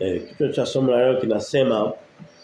Eh, kichwa cha somo la leo kinasema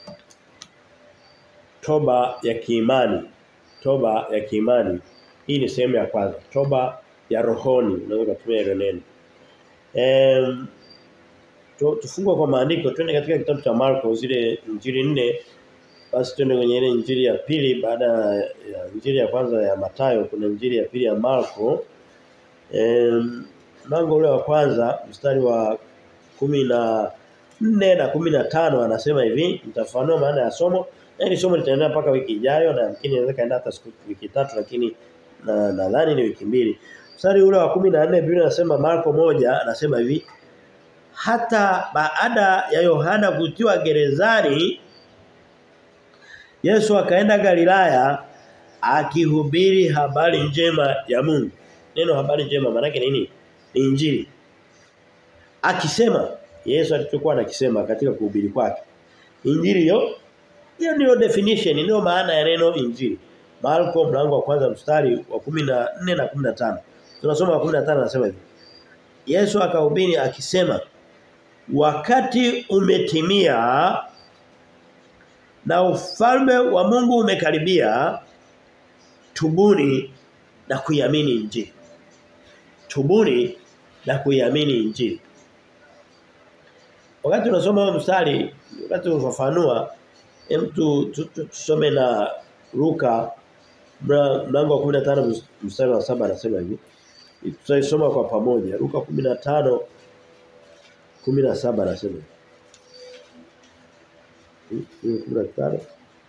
toba ya kiimani. Toba ya kiimani. Hii ni sehemu ya kwanza. Toba ya rohoni. Unaweza kutumia hilo neno. Em tu, tufungue kwa maandiko twende katika kitabu cha Marko zile injili nne basi twende kwenye ile injili ya pili baada ya injili ya kwanza ya Matayo kuna injili ya pili ya Marko. Em mlango ule wa kwanza mstari wa kumi na nne na kumi na tano anasema hivi nitafanua maana ya somo na hili somo litaendelea mpaka wiki ijayo na yamkini inaweza kaenda hata siku wiki tatu lakini na nadhani ni wiki mbili mstari ule wa 14 Biblia inasema Marko moja anasema hivi hata baada ya Yohana kutiwa gerezani Yesu akaenda Galilaya akihubiri habari njema ya Mungu neno habari njema maana yake nini ni injili akisema Yesu alichokuwa anakisema katika kuhubiri kwake. Injili hiyo hiyo ndio definition ndio maana ya neno injili. Marko mlango wa kwanza mstari wa 14 na 15. Tunasoma wa 15 anasema hivi. Yesu akahubiri akisema wakati umetimia na ufalme wa Mungu umekaribia tubuni na kuiamini injili. Tubuni na kuiamini injili. Wakati unasoma huo mstari, wakati unafafanua, hem tu tusome na Luka mlango wa 15 mstari wa 7 anasema hivi. Tutaisoma kwa pamoja. Luka 15 17 anasema. Hiyo 15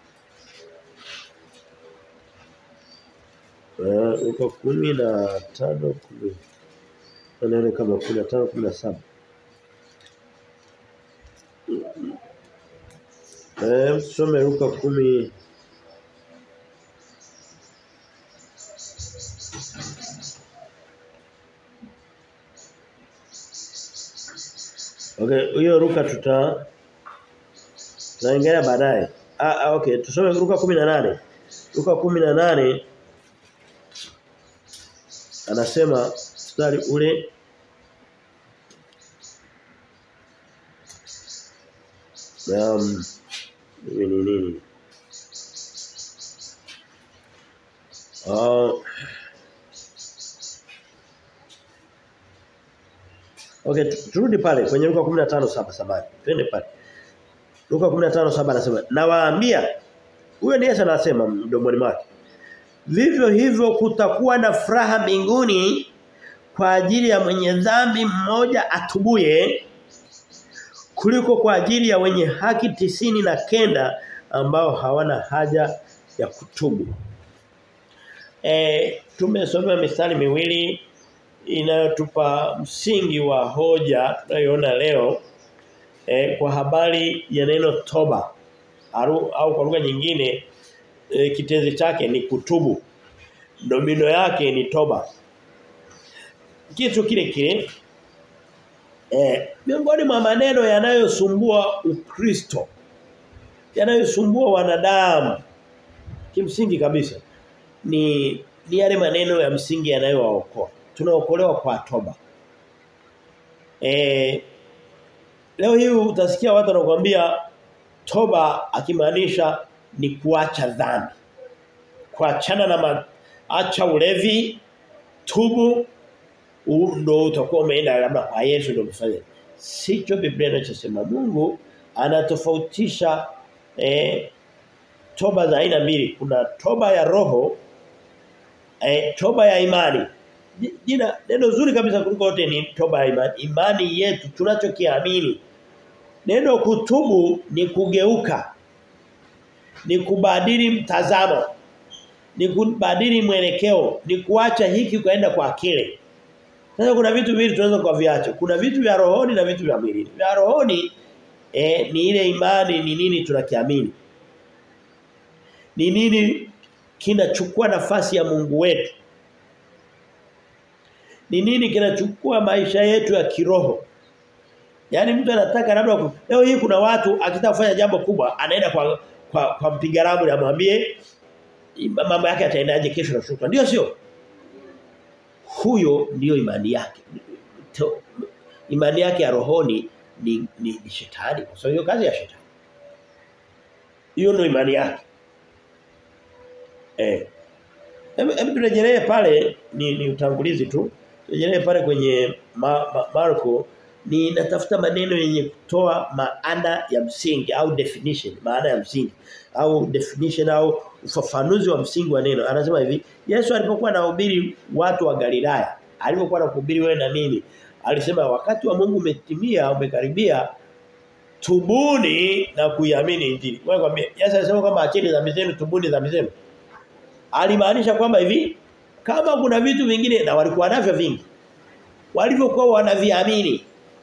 Eh, Luka 15 10. Ndio kama 15 17. Eh, tusome Luka 10 Okay, hiyo Luka tuta tunaingia baadaye. Ah, ah okay, tusome Luka 18. Luka 18 anasema mstari ule Um, ni nini? Uh, Okay, turudi pale kwenye Luka 15:7 samani. Twende pale. Luka 15:7 anasema, "Nawaambia huyo ni Yesu anasema mdomoni mwake. Vivyo hivyo kutakuwa na furaha mbinguni kwa ajili ya mwenye dhambi mmoja atubuye kuliko kwa ajili ya wenye haki tisini na kenda ambao hawana haja ya kutubu. E, tumesoma mistari miwili inayotupa msingi wa hoja tunayoona leo e, kwa habari ya neno toba au, au kwa lugha nyingine e, kitenzi chake ni kutubu. Domino yake ni toba. Kitu kile kile Eh, miongoni mwa maneno yanayosumbua Ukristo yanayosumbua wanadamu kimsingi kabisa ni ni yale maneno ya msingi yanayowaokoa. Tunaokolewa kwa toba. Eh leo hii utasikia watu wanakuambia toba akimaanisha ni kuacha dhambi. Kuachana na ma, acha ulevi, tubu ndo utakuwa umeenda labda kwa Yesu ndo mfanye. Sicho Biblia inachosema. Mungu anatofautisha eh, toba za aina mbili. Kuna toba ya roho eh, toba ya imani. Jina neno zuri kabisa kuliko yote ni toba ya imani. Imani yetu tunachokiamini. Neno kutubu ni kugeuka. Ni kubadili mtazamo. Ni kubadili mwelekeo, ni kuacha hiki kaenda kwa kile. Sasa kuna vitu viwili tunaweza kuviacha. Kuna vitu vya rohoni na vitu vya mwilini. Vya rohoni eh, ni ile imani ni nini tunakiamini. Ni nini kinachukua nafasi ya Mungu wetu. Ni nini kinachukua maisha yetu ya kiroho. Yaani mtu anataka labda leo hii kuna watu akitaka kufanya jambo kubwa anaenda kwa kwa, kwa mpiga ramli amwambie mambo yake yataendaje kesho na shukrani. Ndio sio? huyo ndiyo imani yake. To, imani yake ya rohoni ni, ni, ni shetani kwa sababu hiyo kazi ya shetani. Hiyo ndio imani yake. Eh. Hebu hebu turejelee pale ni, ni utangulizi tu. Turejelee pale kwenye ma, ma, Marko ni natafuta maneno yenye kutoa maana ya msingi au definition, maana ya msingi au definition au ufafanuzi wa msingi wa neno. Anasema hivi, Yesu alipokuwa anahubiri watu wa Galilaya, alipokuwa anahubiri wewe na mimi, alisema wakati wa Mungu umetimia, umekaribia tubuni na kuiamini injili. Wewe kwambia Yesu alisema kwamba acheni dhambi zenu, tubuni dhambi zenu. Alimaanisha kwamba hivi kama kuna vitu vingine na walikuwa navyo vingi walivyokuwa wanaviamini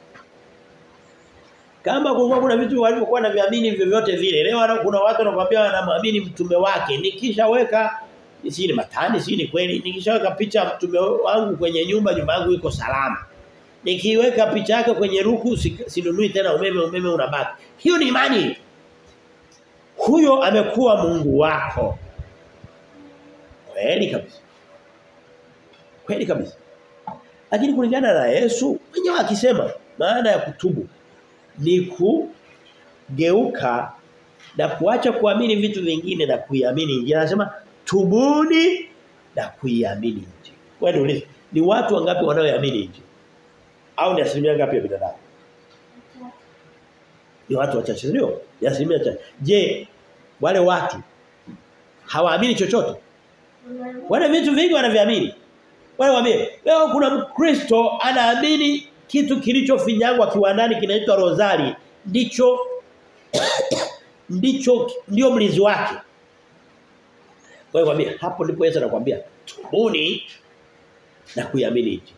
kama kulikuwa kuna vitu walivyokuwa wanaviamini vyovyote vile leo kuna watu wanakuambia wanamwamini mtume wake nikishaweka si ni matani si ni kweli nikishaweka picha ya mtume wangu kwenye nyumba nyumba yangu iko salama nikiweka picha yake kwenye ruku sinunui tena umeme umeme unabaki hiyo ni imani huyo amekuwa Mungu wako kweli kabisa kweli kabisa lakini kulingana na Yesu mwenyewe akisema maana ya kutubu ni kugeuka na kuacha kuamini vitu vingine na kuiamini injili. Anasema tubuni na kuiamini injili. Wewe niulize, ni watu wangapi wanaoiamini injili? Au ni asilimia ngapi ya binadamu? Ni watu wachache ndio? Ni asilimia chache. Je, wale watu hawaamini chochote? Wana vitu vingi wanaviamini. Wale waambie, leo kuna Mkristo anaamini kitu kilichofinyangwa kiwandani kinaitwa rozari ndicho ndicho ndio mlinzi wake. Kwa hiyo kwambia hapo ndipo Yesu anakuambia tubuni na kuiamini injili.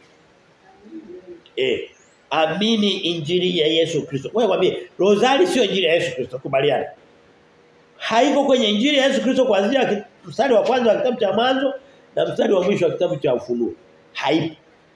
Eh, amini injili ya Yesu Kristo. Kwa hiyo kwambia rozari sio injili ya Yesu Kristo kubaliana. Haiko kwenye injili ya Yesu Kristo kuanzia mstari wa kwanza wa kitabu cha mwanzo na mstari wa mwisho wa kitabu cha ufunuo. Haipo.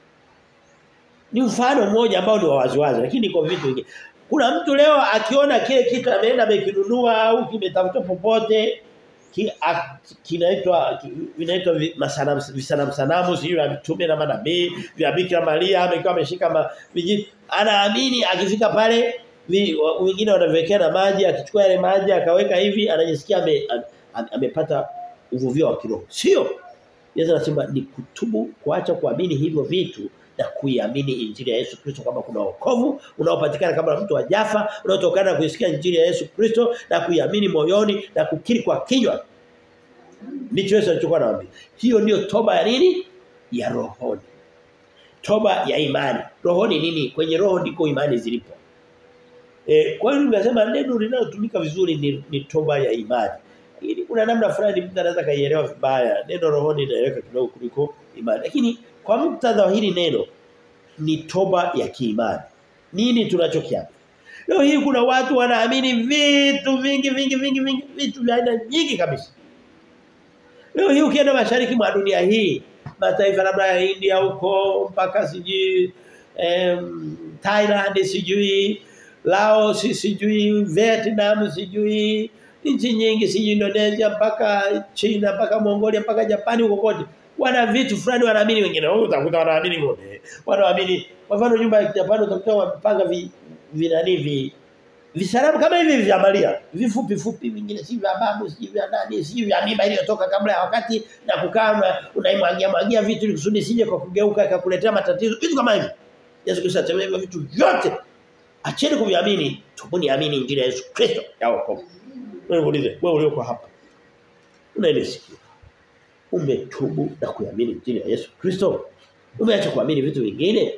Ni mfano mmoja ambao ni waziwazi lakini kwa vitu vingine. Kuna mtu leo akiona kile kitu ameenda amekinunua au kimetafuta popote ki, kinaitwa ki, vinaitwa masanamu visanamu sanamu sio vya mtume na manabii vya Bikira Maria amekuwa ameshika vijiti anaamini akifika pale wengine wanawekea na maji akichukua yale maji akaweka hivi anajisikia ame, amepata uvuvio wa kiroho sio Yesu anasema ni kutubu kuacha kuamini hivyo vitu na kuiamini injili ya Yesu Kristo kama kuna wokovu unaopatikana kama mtu wa Jafa unaotokana na kuisikia injili ya Yesu Kristo na kuiamini moyoni na kukiri kwa kinywa ndicho Yesu alichokuwa anawaambia hiyo ndiyo toba ya nini ya rohoni toba ya imani rohoni nini kwenye roho ndiko imani zilipo e, kwa hiyo nimesema neno linalotumika vizuri ni, ni toba ya imani ili kuna namna fulani mtu anaweza kaielewa vibaya neno rohoni inaeleweka kidogo kuliko imani lakini kwa muktadha hili neno ni toba ya kiimani. Nini tunachokiamini? Leo hii kuna watu wanaamini vitu vingi vingi vingi vingi vitu vya aina nyingi kabisa. Leo hii ukienda mashariki mwa dunia hii, mataifa labda ya India huko mpaka sijui em, Thailand sijui Laos sijui Vietnam sijui nchi nyingi sijui Indonesia mpaka China mpaka Mongolia mpaka Japani huko kote wana vitu fulani wanaamini wengine wao utakuta wanaamini ng'ombe wanaamini kwa mfano nyumba ya Japani utakuta wamepanga vi vinani vi visalamu kama hivi vya Maria vifupi fupi vingine si vya babu si vya nani si vya mimba iliyotoka kabla ya wakati na kukaa unaimwagia mwagia vitu ili kusudi sije kwa kugeuka ikakuletea matatizo vitu kama hivi Yesu Kristo atemea hivyo vitu vyote acheni kuviamini tubuni amini injili ya Yesu Kristo ya wokovu wewe ulize wewe ulioko hapa unaelesikia umetubu na kuamini injili ya Yesu Kristo umeacha kuamini vitu vingine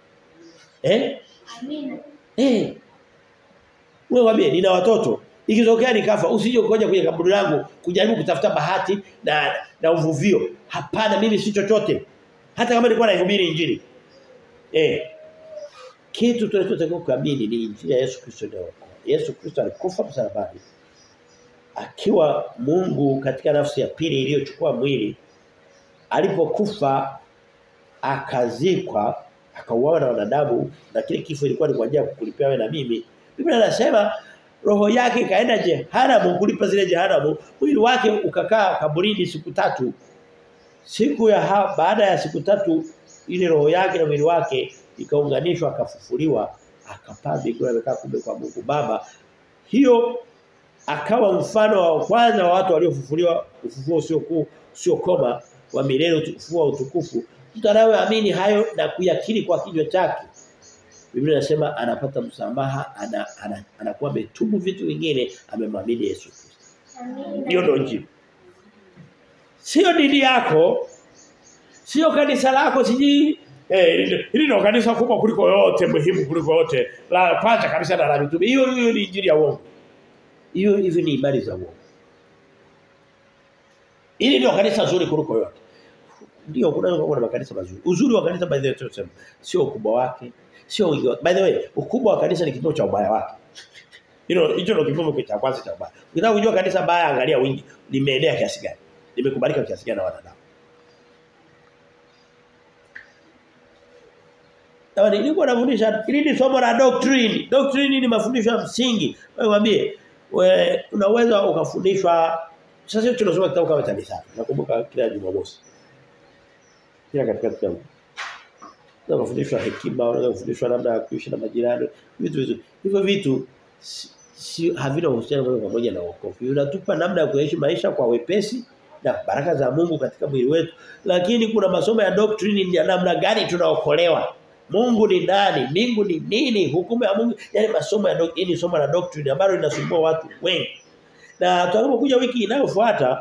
eh Amina. eh wewe waambie nina watoto ikitokea nikafa usije ukoja kwenye kaburi langu kujaribu kutafuta bahati na na uvuvio hapana mimi si chochote hata kama nilikuwa naihubiri injili eh kitu tunachotakiwa kuamini ni injili ya Yesu Kristo ndio Yesu Kristo alikufa msalabani akiwa Mungu katika nafsi ya pili iliyochukua mwili alipokufa akazikwa akauawa na wanadamu na kile kifo ilikuwa ni kwa ajili ya kukulipia wewe na mimi Biblia inasema roho yake ikaenda jehanamu kulipa zile jehanamu mwili wake ukakaa kaburini siku tatu siku ya ha, baada ya siku tatu ile roho yake na mwili wake ikaunganishwa akafufuliwa akapaa mbinguni amekaa kumbe kwa Mungu Baba. Hiyo akawa mfano wa kwanza wa watu waliofufuliwa ufufuo sio kuu sio koma wa milele ufufuo wa utukufu. Mtu anayeamini hayo na kuyakiri kwa kinywa chake Biblia inasema anapata msamaha ana, ana, anakuwa ametubu vitu vingine amemwamini Yesu Kristo. Hiyo ndio injili. Sio dini yako, sio kanisa lako siji eh hili ndio kanisa kubwa kuliko yote muhimu kuliko yote. La kwanza kabisa na la mitume. Hiyo hiyo ni injili ya uongo. Hiyo hivi ni imani za uongo. Hili ndio kanisa zuri kuliko yote. Ndio kuna kuna makanisa mazuri. Uzuri wa kanisa by the way tunasema sio ukubwa wake, sio wingi wake. By the way, ukubwa wa kanisa ni kipimo cha ubaya wake. Hilo hicho ndio kipimo cha kwanza cha ubaya. Ukitaka kujua kanisa baya angalia wingi limeenea kiasi gani. Limekubalika kiasi gani na wanadamu. Tawa nilikuwa nafundisha hili ni somo la doctrine. Doctrine ni mafundisho ya msingi. Wewe mwambie we unaweza ukafundishwa sasa hivi tunasoma kitabu kama cha Mithali. Nakumbuka kila Jumamosi. Kila katika kitabu. Unaweza kufundishwa hekima, unaweza kufundishwa namna ya kuishi na majirani, vitu vitu. Hivyo vitu si, si havina uhusiano moja kwa moja na wokovu. Unatupa namna ya kuishi maisha kwa wepesi na baraka za Mungu katika mwili wetu. Lakini kuna masomo ya doctrine ya namna gani tunaokolewa. Mungu ni nani? Mbingu ni nini? Hukumu ya Mungu. Yaani masomo ya doctrine ni somo la doctrine ambalo linasumbua watu wengi. Na tutakapokuja wiki inayofuata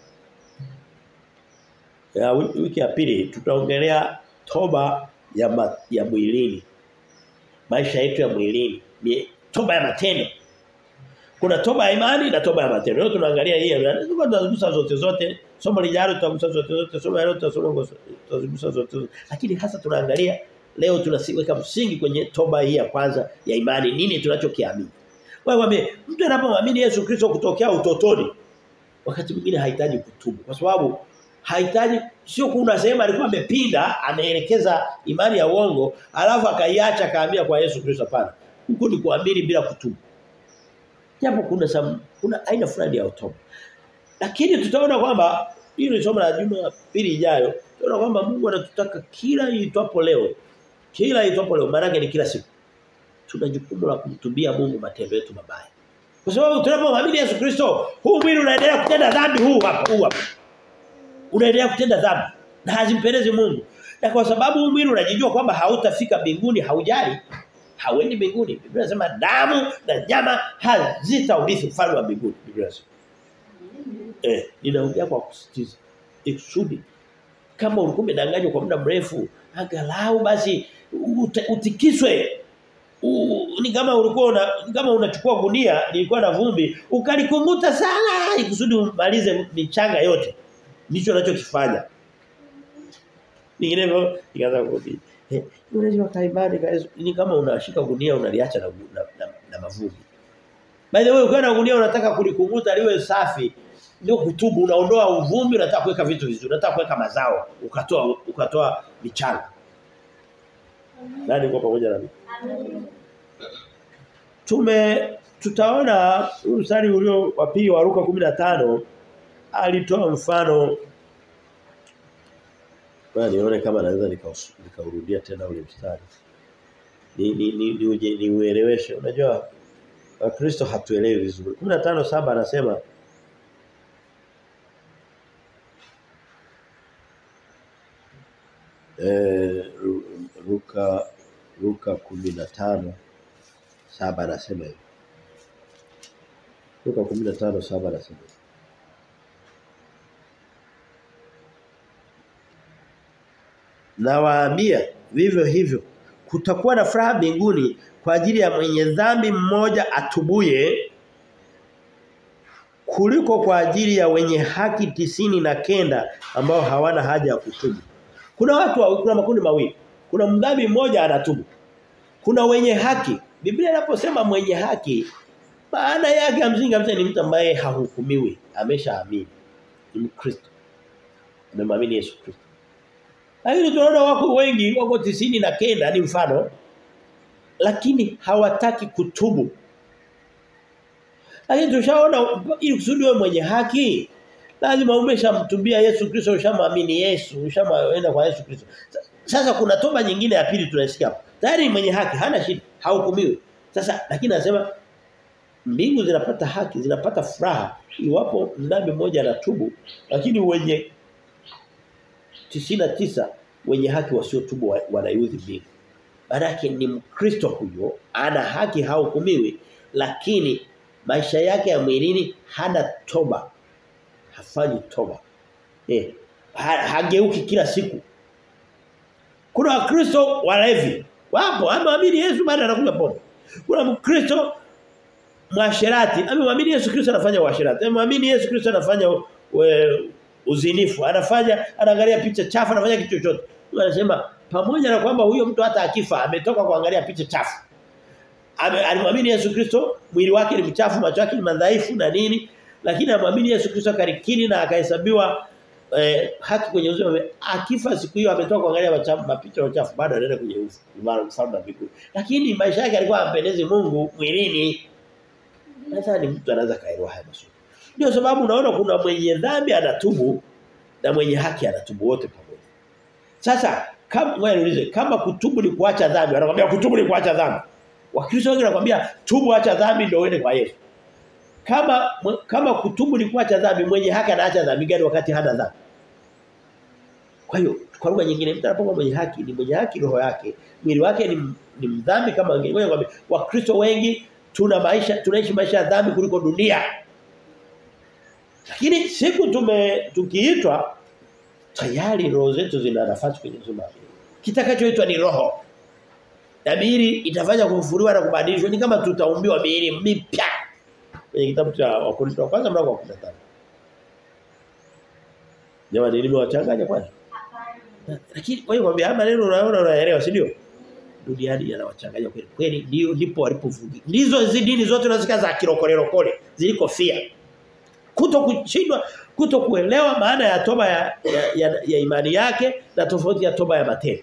ya wiki ya pili tutaongelea toba ya ma, ya mwilini. Maisha yetu ya mwilini, toba ya matendo. Kuna toba ya imani na toba ya matendo. Leo tunaangalia hii. Tutagusa zote zote. Somo lijalo tutagusa zote zote. Somo leo tutagusa zote zote. Lakini hasa tunaangalia leo tunasiweka msingi kwenye toba hii ya kwanza ya imani. Nini tunachokiamini? Wewe mwambie mtu anapomwamini Yesu Kristo kutokea utotoni wakati mwingine hahitaji kutubu kwa sababu hahitaji sio kuna sehemu alikuwa amepinda anaelekeza imani ya uongo alafu akaiacha kaambia kwa Yesu Kristo hapana huko ni kuamini bila kutubu japo kuna sam, kuna aina fulani ya toba lakini tutaona kwamba hili somo la juma pili ijayo tutaona kwamba Mungu anatutaka kila itwapo leo kila itwapo leo maana ni kila siku tuna jukumu la kumtubia Mungu matendo yetu mabaya. Kwa sababu tunapomwamini Yesu Kristo, huu mwili unaendelea kutenda dhambi huu hapa, huu hapa. Unaendelea kutenda dhambi na hazimpendezi Mungu. Na kwa sababu huu mwili unajijua kwamba hautafika mbinguni, haujali, hauendi mbinguni. Biblia inasema damu na nyama hazitaurithi ufalme wa mbinguni. Biblia inasema. Eh, ninaongea kwa kusitiza. Ikusudi kama ulikuwa umedanganywa kwa muda mrefu, angalau basi utikiswe U, ni kama ulikuwa una, kama unachukua gunia lilikuwa na vumbi ukalikunguta sana ikusudi umalize michanga yote ndicho unachokifanya ninginevyo ikaanza kurudi eh unajua kaibani ni kama unashika gunia unaliacha na, na, na, na mavumbi by the way ukiwa na gunia unataka kulikunguta liwe safi ndio kutubu unaondoa uvumbi unataka kuweka vitu vizuri unataka kuweka mazao ukatoa ukatoa michanga nani kwa pamoja na mimi Tume tutaona mstari ulio wa pili wa Luka 15 alitoa mfano Bwana nione kama naweza nikaurudia tena ule mstari. Ni ni ni ni, uje, ni ueleweshe. Unajua Wakristo hatuelewi vizuri. 15:7 anasema eh Luka Luka 15 saba anasema hivi. Luka 15 saba anasema. Nawaambia vivyo hivyo kutakuwa na furaha mbinguni kwa ajili ya mwenye dhambi mmoja atubuye kuliko kwa ajili ya wenye haki tisini na kenda ambao hawana haja ya kutubu. Kuna watu kuna makundi mawili. Kuna mdhambi mmoja anatubu. Kuna wenye haki. Biblia inaposema mwenye haki maana yake ya msingi kabisa ni mtu ambaye hahukumiwi, ameshaamini. Ni Mkristo. Amemwamini Yesu Kristo. Lakini tunaona wako wengi wako tisini na kenda ni mfano lakini hawataki kutubu. Lakini tushaona ili kusudi wewe mwenye haki lazima umeshamtumbia Yesu Kristo ushamwamini Yesu ushamwenda kwa Yesu Kristo. Sasa kuna toba nyingine ya pili tunasikia hapo. Tayari mwenye haki hana shida. hahukumiwi. Sasa lakini anasema mbingu zinapata haki, zinapata furaha iwapo mdhambi mmoja anatubu, lakini wenye tisa wenye haki wasiotubu wanayudhi mbingu. Maanake ni Mkristo huyo ana haki hahukumiwi lakini maisha yake ya mwilini hana toba. Hafanyi toba. Eh, ha, hageuki kila siku. Kuna Wakristo walevi. Wapo, ameamini Yesu baada anakunywa pombe. Kuna Mkristo mwasherati, amemwamini Yesu Kristo anafanya uasherati. Amemwamini Yesu Kristo anafanya we, uzinifu, anafanya anaangalia picha chafu, anafanya kitu chochote. Anasema pamoja na kwamba huyo mtu hata akifa ametoka kuangalia picha chafu. Alimwamini Yesu Kristo, mwili wake ni mchafu, macho yake ni madhaifu na nini, lakini amwamini Yesu Kristo karikini na akahesabiwa eh, haki kwenye uzima. Akifa siku hiyo ametoka kuangalia machafu, mapicha machafu bado anaenda kwenye ufalme wa mbinguni. Lakini maisha yake alikuwa ampendezi Mungu mwilini. Nadhani mtu anaweza kaelewa haya maswali. Ndio sababu unaona kuna mwenye dhambi anatubu na mwenye haki anatubu wote pamoja. Sasa kama wewe niulize kama kutubu ni kuacha dhambi, anakuambia kutubu ni kuacha dhambi. Wakristo wengi wanakuambia tubu acha dhambi ndio uende kwa Yesu. Kama kama kutubu ni kuacha dhambi, mwenye haki anaacha dhambi gani wakati hana dhambi? Kwa hiyo kwa lugha nyingine mtu anapokuwa mwenye haki ni mwenye haki roho yake, mwili wake ni, ni mdhambi kama wengine. Wewe kwambia Wakristo wengi tuna maisha tunaishi maisha ya dhambi kuliko dunia. Lakini siku tume tukiitwa tayari roho zetu zina nafasi kwenye uzima. Kitakachoitwa ni roho. Na miili itafanya kufufuliwa na kubadilishwa ni kama tutaumbiwa miili mipya. Kwenye kitabu cha Wakorintho wa kwanza mlango wa 15. Jamani nimewachanganya kwani? Lakini kwa hiyo kwambia haya maneno unaona unaelewa si ndio? Duniani yanawachanganya kweli. Kweli ndio ndipo walipovugi. Ndizo hizo dini zote unazika za kirokolero kole zilikofia. Kuto kushindwa kuto kuelewa maana ya toba ya, ya, ya, ya imani yake na tofauti ya toba ya matendo.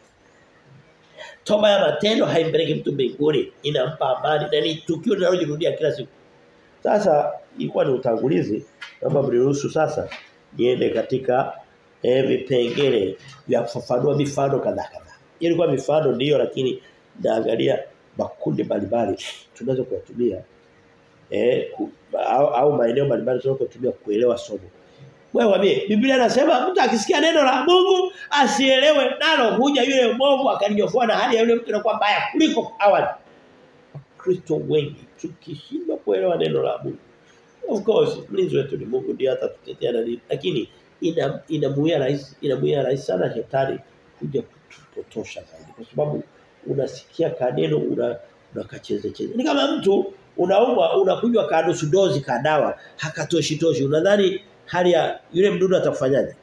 Toba ya matendo haimpeleki mtu mbinguni, inampa amani na ni tukio linalojirudia kila siku. Sasa ilikuwa ni utangulizi, naomba mniruhusu sasa niende katika eh, vipengele vya kufafanua mifano kadhaa kadhaa. Ilikuwa mifano ndiyo lakini naangalia makundi mbalimbali tunaweza kuyatumia eh ku, au, au maeneo mbalimbali tunaweza kutumia kuelewa somo. Wewe wambie Biblia inasema mtu akisikia neno la Mungu asielewe nalo huja yule mwovu akalinyofoa na hali ya yule mtu inakuwa mbaya kuliko awali. Kristo wengi tukishindwa kuelewa neno la Mungu. Of course mlinzi wetu ni Mungu ndiye atatutetea na nini lakini ina inamuia rahisi inamuia rahisi sana shetani kuja kutupotosha zaidi kwa sababu unasikia kaneno una unakacheze cheze. Ni kama mtu unaumwa unakunywa kanusu dozi ka dawa hakatoshi toshi unadhani hali ya yule mdudu atakufanyaje?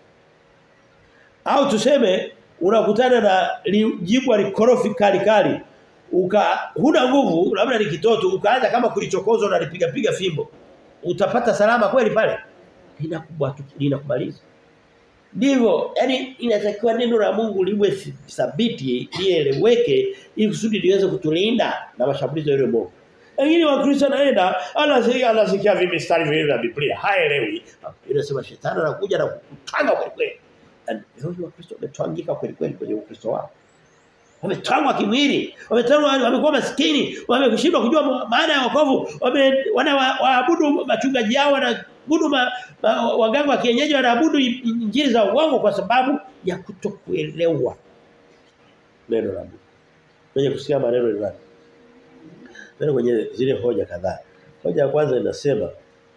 Au tuseme unakutana na li, jibu alikorofi kali kali uka huna nguvu labda ni kitoto ukaanza kama kulichokozwa unalipiga piga fimbo utapata salama kweli pale linakubwa linakumaliza ndivyo yani inatakiwa neno la Mungu liwe thabiti lieleweke ili kusudi liweze kutulinda na mashambulizi ya yule Mungu lakini wakristo anaenda anasikia anasikia vimistari vile vya Biblia haelewi inasema shetani anakuja na kutanga kweli kweli leo wakristo wametwangika kweli kweli kwenye ukristo wao wametangwa kimwili wametangwa wamekuwa maskini wameshindwa kujua maana ya wokovu wanaabudu machungaji yao wanaabudu ma, ma, waganga wa kienyeji wanaabudu injili za uongo kwa sababu ya kutokuelewa neno la Mungu kwenye kusikia maneno ni nani neno kwenye zile hoja kadhaa hoja ya kwanza inasema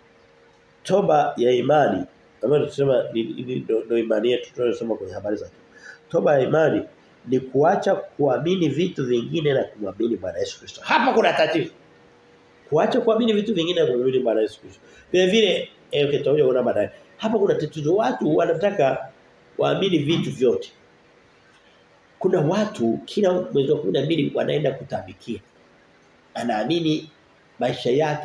toba ya imani ambayo tunasema ndio imani yetu tunayosoma kwenye habari za toba ya imani ni kuacha kuamini vitu vingine na kumwamini Bwana Yesu Kristo. Hapa kuna tatizo. Kuacha kuamini vitu vingine na kumwamini Bwana Yesu Kristo. Vile vile eh okay, tutakuja kuona baadaye. Hapa kuna tatizo watu wanataka waamini vitu vyote. Kuna watu kila mwezi wa 12 wanaenda kutambikia. Anaamini maisha yake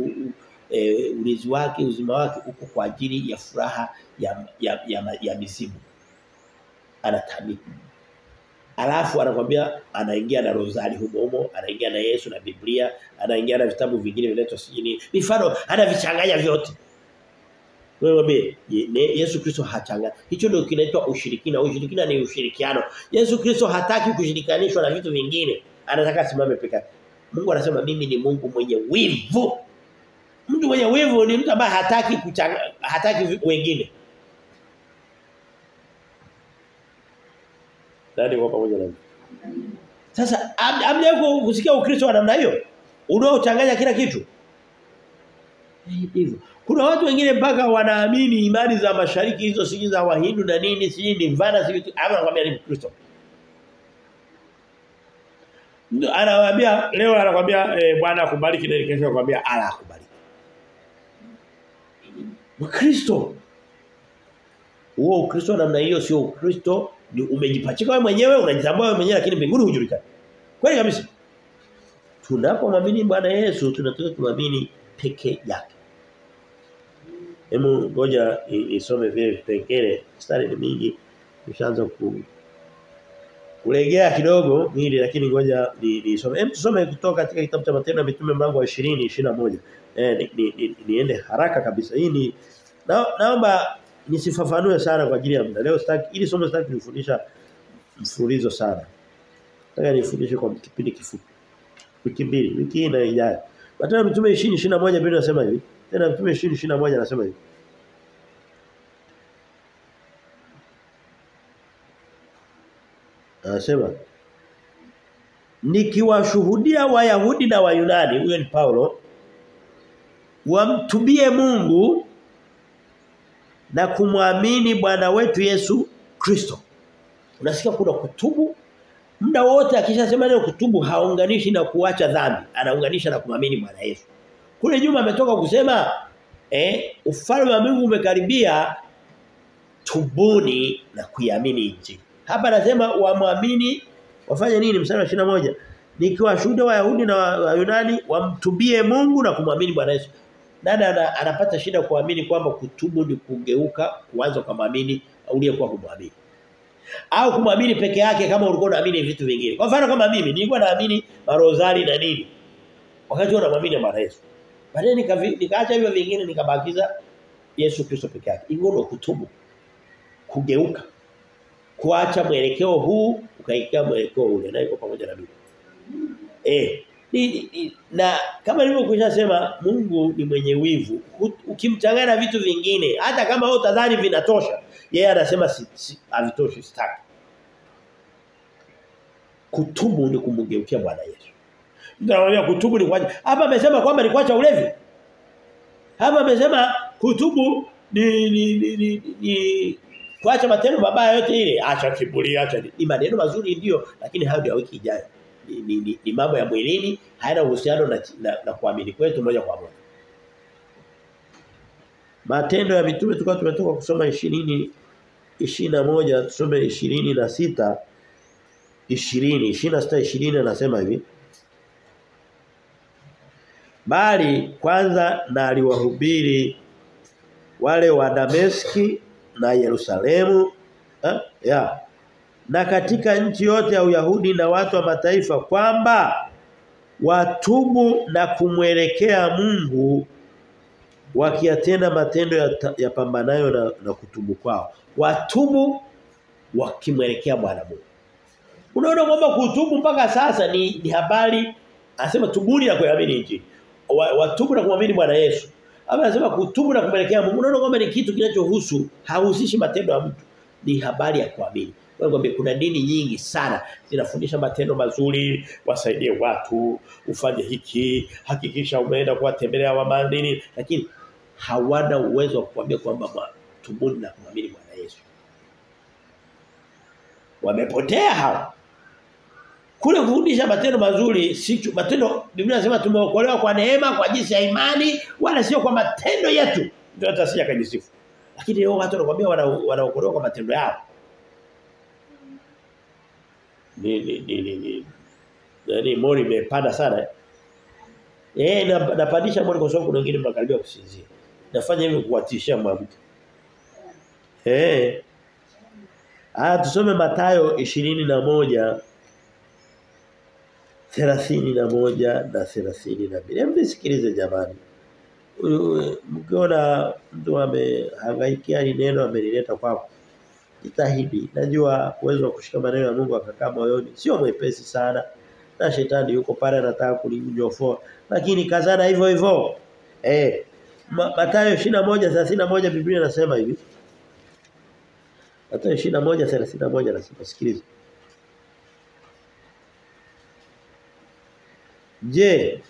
e, ulinzi wake uzima wake uko kwa ajili ya furaha ya ya, ya, ya mizimu. Anatamika Alafu anakwambia anaingia na rozari humo humo, anaingia na Yesu na Biblia, anaingia na vitabu vingine vinaitwa sijini. Mifano anavichanganya vyote. Wewe be, Yesu Kristo hachanganya. Hicho ndio kinaitwa ushirikina. Ushirikina ni ushirikiano. Yesu Kristo hataki kushirikanishwa na vitu vingine. anataka asimame peke yake. Mungu anasema mimi ni Mungu mwenye wivu. Mtu mwenye wivu ni mtu ambaye hataki kuchanga, hataki wengine. Nani kwa pamoja nami? Sasa amjaye kusikia Ukristo wa namna hiyo unaochanganya kila kitu. Hivyo. Kuna watu wengine mpaka wanaamini imani za mashariki hizo siji za Wahindu na nini siji ni vana siji ama anakuambia ni Kristo. Anawaambia leo anakuambia e, Bwana akubariki na kesho anakuambia ala akubariki. Mkristo. Huo Ukristo namna hiyo sio Ukristo ni umejipachika wewe mwenyewe unajitambua wewe mwenyewe lakini mbinguni hujulikani. Kweli kabisa. Tunapomwamini Bwana Yesu tunataka kumwamini peke yake. Hemu ngoja isome vile vipengele mstari ni mingi nishaanza ku kulegea kidogo mwili lakini ngoja nisome. Hem tusome kutoka katika kitabu cha Matendo ya Mitume mlango wa 20 21. Eh ni, ni, ni, niende haraka kabisa. Hii ni na, naomba nisifafanue sana kwa ajili ya muda. Leo sitaki ili somo sitaki nifundisha mfululizo sana. Nataka nifundishe kwa kipindi kifupi. Wiki mbili, wiki hii na ijayo. Matendo ya Mitume 20 21 Biblia inasema hivi. Tena Mitume 20 21 anasema hivi. Anasema nikiwashuhudia Wayahudi na Wayunani huyo ni Paulo wamtubie Mungu na kumwamini Bwana wetu Yesu Kristo. Unasikia kuna kutubu muda wote akishasema neno kutubu haunganishi na kuacha dhambi, anaunganisha na kumwamini Bwana Yesu. Kule nyuma ametoka kusema eh ufalme wa Mungu umekaribia tubuni na kuiamini injili. Hapa anasema waamini wafanye nini mstari wa 21? Nikiwashuhudia Wayahudi na Wayunani wamtubie Mungu na kumwamini Bwana Yesu. Nani anapata shida kuamini kwamba kutubu ni kugeuka kuanza kumwamini uliyekuwa kumwamini. Au kumwamini peke yake kama ulikuwa unaamini vitu vingine. Kwa mfano kama mimi nilikuwa naamini marozari na nini. Wakati huo namwamini Bwana Yesu. Baadaye nikaacha hivyo vingine nikabakiza Yesu Kristo peke yake. Ingono kutubu. Kugeuka. Kuacha mwelekeo huu ukaelekea mwelekeo ule na iko pamoja na mimi. Eh ni, ni, na kama nilivyokwisha sema Mungu ni mwenye wivu. Ukimchanganya vitu vingine hata kama wewe utadhani vinatosha, yeye anasema si, si havitoshi sitaki. Kutubu ni kumgeukia Bwana Yesu. Ndio kutubu ni kuacha. Hapa amesema kwamba ni kuacha ulevi. Hapa amesema kutubu ni ni ni, ni, ni kuacha matendo mabaya yote ile, acha kiburi, acha ni maneno mazuri ndio, lakini hayo ndio wiki ijayo ni, ni, ni, ni mambo ya mwilini hayana uhusiano na, na, na kuamini kwetu moja kwa moja. Matendo ya mitume tulikuwa tumetoka kusoma 20 21 tusome 20 na 6 20 26 20 anasema hivi Bali kwanza na aliwahubiri wale wa Dameski na Yerusalemu eh? ya na katika nchi yote ya Uyahudi na watu wa mataifa kwamba watubu na kumwelekea Mungu wakiyatenda matendo ya, ya pambanayo na, na kutubu kwao. Watubu wakimwelekea Bwana Mungu. Unaona kwamba kutubu mpaka sasa ni, ni habari anasema tubuni na kuamini injili. Watubu na kumwamini Bwana Yesu. Hapa anasema kutubu na kumwelekea Mungu. Unaona kwamba ni kitu kinachohusu hahusishi matendo ya mtu. Ni habari ya kuamini. Wewe kuna dini nyingi sana zinafundisha matendo mazuri, wasaidie watu, ufanye hiki, hakikisha umeenda kuwatembelea wamandini, lakini hawana uwezo wa kuambia kwamba tubuni na kumwamini Bwana Yesu. Wamepotea hao. Kule kufundisha matendo mazuri si matendo Biblia inasema tumeokolewa kwa neema kwa jinsi ya imani wala sio kwa matendo yetu. Ndio hata sija kajisifu. Lakini leo watu wanakuambia wanaokolewa kwa matendo yao ni ni ni ni, ni. Yaani mori imepanda sana. Eh na napandisha mori kwa sababu kuna wengine mnakaribia kusinzia. Nafanya hivyo kuwatishia mwamke. Eh. Ah tusome Mathayo 21 31 na 32. Hebu nisikilize jamani. Mkiona mtu amehangaikia neno amelileta kwako jitahidi. Najua uwezo wa kushika maneno ya Mungu akakaa moyoni sio mwepesi sana. na shetani yuko pale anataka kulinyofoa lakini kazana hivyo hivyo eh Ma, Mathayo 21:31 Biblia inasema hivi Mathayo 21:31 nasema sikiliza Je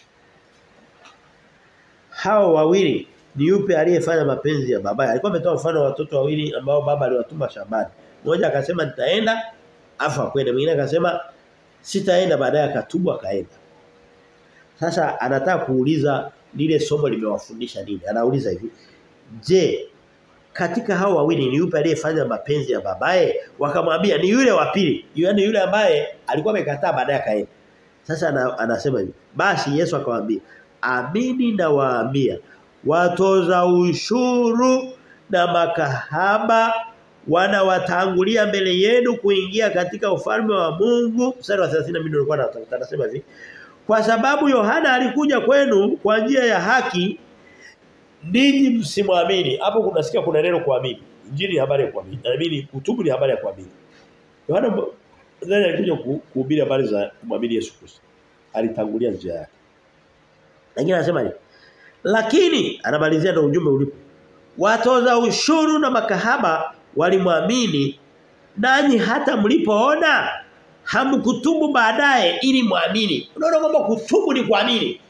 hao wawili ni yupi aliyefanya mapenzi ya baba alikuwa ametoa mfano wa watoto wawili ambao baba aliwatuma shambani mmoja akasema nitaenda afa kwenda mwingine akasema sitaenda baadaye akatubu akaenda sasa anataka kuuliza lile somo limewafundisha nini anauliza hivi je katika hao wawili ni yupi aliyefanya mapenzi ya babaye wakamwambia ni yule wa pili yaani yule ambaye alikuwa amekataa baadaye akaenda sasa ana, anasema hivi basi Yesu akamwambia amini na waambia watoza ushuru na makahaba wanawatangulia mbele yenu kuingia katika ufalme wa Mungu mstari wa 32 nilikuwa natafuta anasema hivi kwa sababu Yohana alikuja kwenu kwa njia ya haki ninyi msimwamini hapo kunasikia kuna neno kuamini injili ni habari ya kuamini naamini kutubu ni habari ya kuamini Yohana ndani alikuja kuhubiri habari za kumwamini Yesu Kristo alitangulia njia yake lakini anasema hivi lakini anamalizia na ujumbe ulipo watoza ushuru na makahaba walimwamini nanyi hata mlipoona hamkutubu baadaye ili muamini unaona kwamba kutubu ni kuamini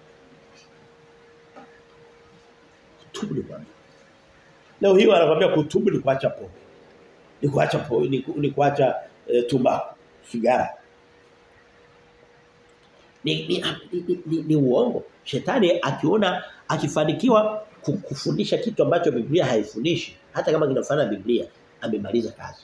kutubu ni kuamini leo hiyo anakuambia kutubu ni kuacha pombe ni kuacha pombe ni, ni kuacha e, tumbaku sigara ni ni, ni, ni, ni uongo shetani akiona akifanikiwa kufundisha kitu ambacho Biblia haifundishi hata kama kinafanana Biblia amemaliza kazi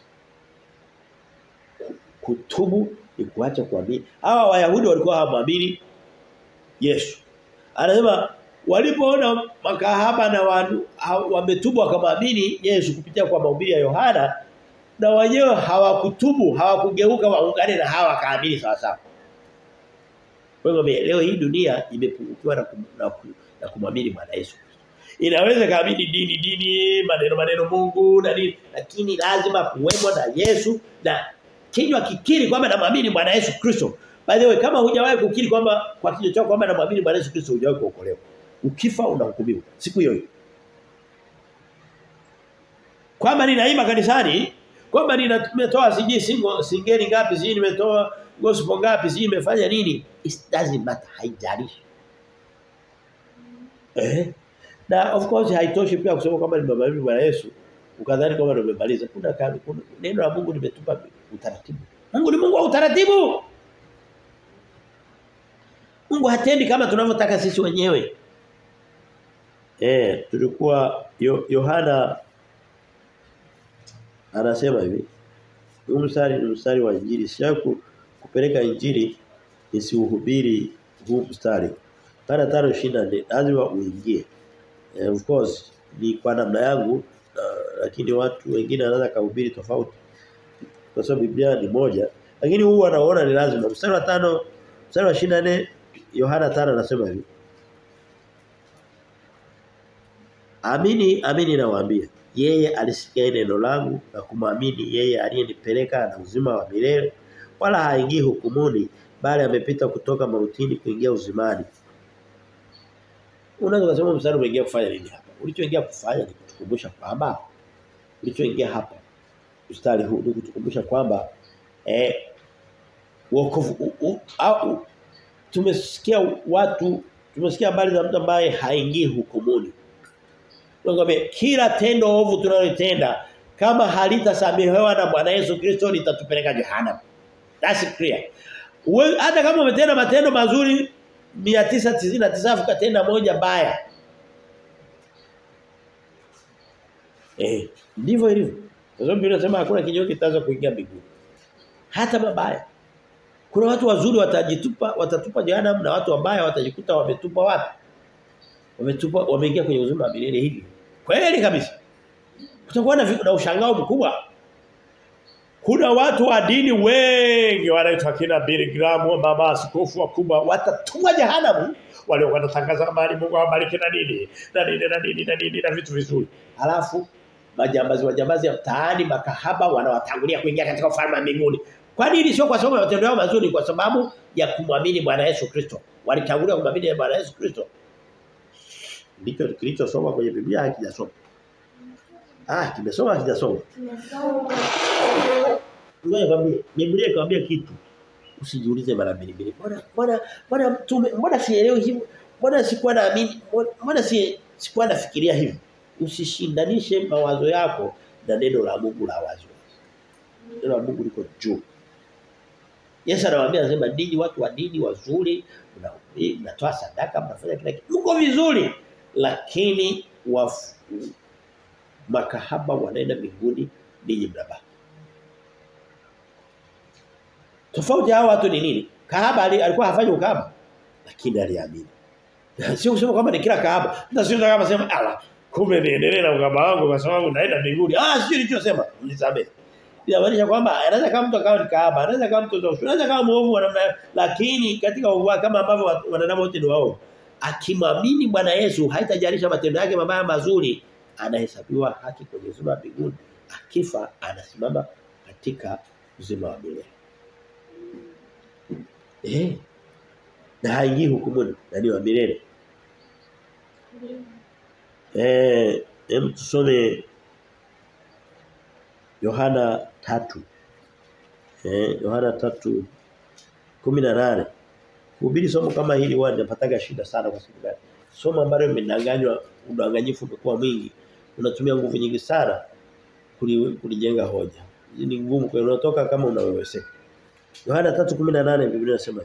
kutubu ni kuacha kuamini hawa wayahudi walikuwa hawamwamini Yesu anasema walipoona makahaba na wametubu wakamwamini Yesu kupitia kwa mahubiri ya Yohana na wenyewe hawakutubu hawakugeuka waungane na hawa kaamini sawa sawa kwa hiyo leo hii dunia imepungukiwa na, kum, na, na kumwamini Bwana Yesu Inaweza kaamini dini dini maneno maneno Mungu na nini lakini lazima kuwemo na Yesu na kinywa kikiri kwamba namwamini Bwana Yesu Kristo. By the way kama hujawahi kukiri kwamba kwa kinywa chako kwamba namwamini Bwana Yesu Kristo hujawahi kuokolewa. Ukifa unahukumiwa siku hiyo hiyo. Kwamba ninaimba kanisani, kwamba nimetoa siji singo singeli ngapi, siji nimetoa gospel ngapi, siji nimefanya nini? It doesn't matter, haijalishi. Eh? Na of course haitoshi pia kusema kwamba nimemwamini Bwana Yesu ukadhani kwamba nimemaliza. Kuna, kuna neno la Mungu limetupa utaratibu. Mungu ni Mungu wa utaratibu. Mungu hatendi kama tunavyotaka sisi wenyewe. Eh, tulikuwa Yohana anasema hivi. Huu mstari ni mstari wa injili. Sijaku kupeleka injili isiuhubiri huu mstari. Kana 5:24 lazima uingie. Eh, of course ni kwa namna yangu uh, lakini watu wengine wanaweza kuhubiri tofauti. Kwa sababu Biblia ni moja. Lakini huu anaona ni lazima. Mstari wa 5 mstari wa 24 Yohana 5 anasema hivi. Amini amini nawaambia yeye alisikia neno langu na kumwamini yeye aliyenipeleka na uzima wa milele wala haingii hukumuni bali amepita kutoka mautini kuingia uzimani. Unaweza kusema mstari umeingia kufanya nini hapa? Ulichoingia kufanya ni kutukumbusha kwamba ulichoingia hapa mstari huu ni kutukumbusha kwamba eh wokovu au tumesikia watu tumesikia habari za mtu ambaye haingii hukumuni. Ngombe kila tendo ovu tunalotenda kama halitasamehewa na Bwana Yesu Kristo litatupeleka jehanamu. That's clear. Uwe, hata kama umetenda matendo mazuri 999 ukatenda moja baya. Eh, ndivyo ilivyo. Kwa sababu Biblia inasema hakuna kinyonge kitaanza kuingia mbinguni. Hata mabaya. Kuna watu wazuri watajitupa watatupa jehanamu na watu wabaya watajikuta wametupa wapi? Wametupa wameingia kwenye uzima wa milele hivi. Kweli kabisa. Kutakuwa na, na ushangao mkubwa. Kuna watu wa dini wengi wanaitwa kina Billy Graham, mama askofu wakubwa watatumwa jehanamu wale wanatangaza habari Mungu awabariki na nini na nini na nini na nini na vitu vizuri. Alafu majambazi wajambazi ya mtaani makahaba wanawatangulia kuingia katika ufalme wa mbinguni. Kwa nini sio kwa sababu ya matendo yao mazuri kwa sababu ya kumwamini Bwana Yesu Kristo. Walitangulia kumwamini Bwana Yesu Kristo. Ndicho kilichosoma kwenye Biblia hakijasoma. Ah, kimesoma hakijasoma. Ngoja kwambie, Biblia ikwambia kitu. Usijiulize mara mbili mbili. Mbona mbona mbona mtume mbona sielewi hivi? Mbona sikuwa naamini? Mbona si sikuwa nafikiria hivi? Usishindanishe mawazo yako na neno la Mungu la wazi. Neno la Mungu liko juu. Yesu anawaambia anasema ninyi watu wa dini wazuri, mnatoa sadaka, mnafanya kila kitu. Mko vizuri, lakini wafu, makahaba wanaenda mbinguni ninyi mnabaki. Tofauti hao watu ni nini? Kahaba alikuwa hafanyi ukahaba lakini aliamini. Sio kusema kwamba ni kila kahaba. Hata sio kama sema ala kumbe niendelee na ukahaba wangu kwa sababu naenda mbinguni. Ah sio nilichosema. Nisamehe. Inamaanisha kwamba anaweza kama mtu akawa ni kahaba, anaweza kama mtu zote, anaweza kama muovu wa namna lakini katika uovu kama ambavyo wanadamu wote ni wao. Akimwamini Bwana Yesu haitajalisha matendo yake mabaya mazuri, anahesabiwa haki kwenye uzima wa mbinguni. Akifa anasimama katika uzima wa milele. Eh. Na haingii hukumuni, na ni wa milele. Eh, hem tusome Yohana tatu Eh, Yohana tatu kumi na nane Kuhubiri somo kama hili huwa ninapataga shida sana kwa sababu gani? Somo ambalo limedanganywa, udanganyifu umekuwa mwingi. Unatumia nguvu nyingi sana kulijenga hoja. Hii ni ngumu kwa unatoka kama unaweweseka. Yohana 3:18 Biblia inasema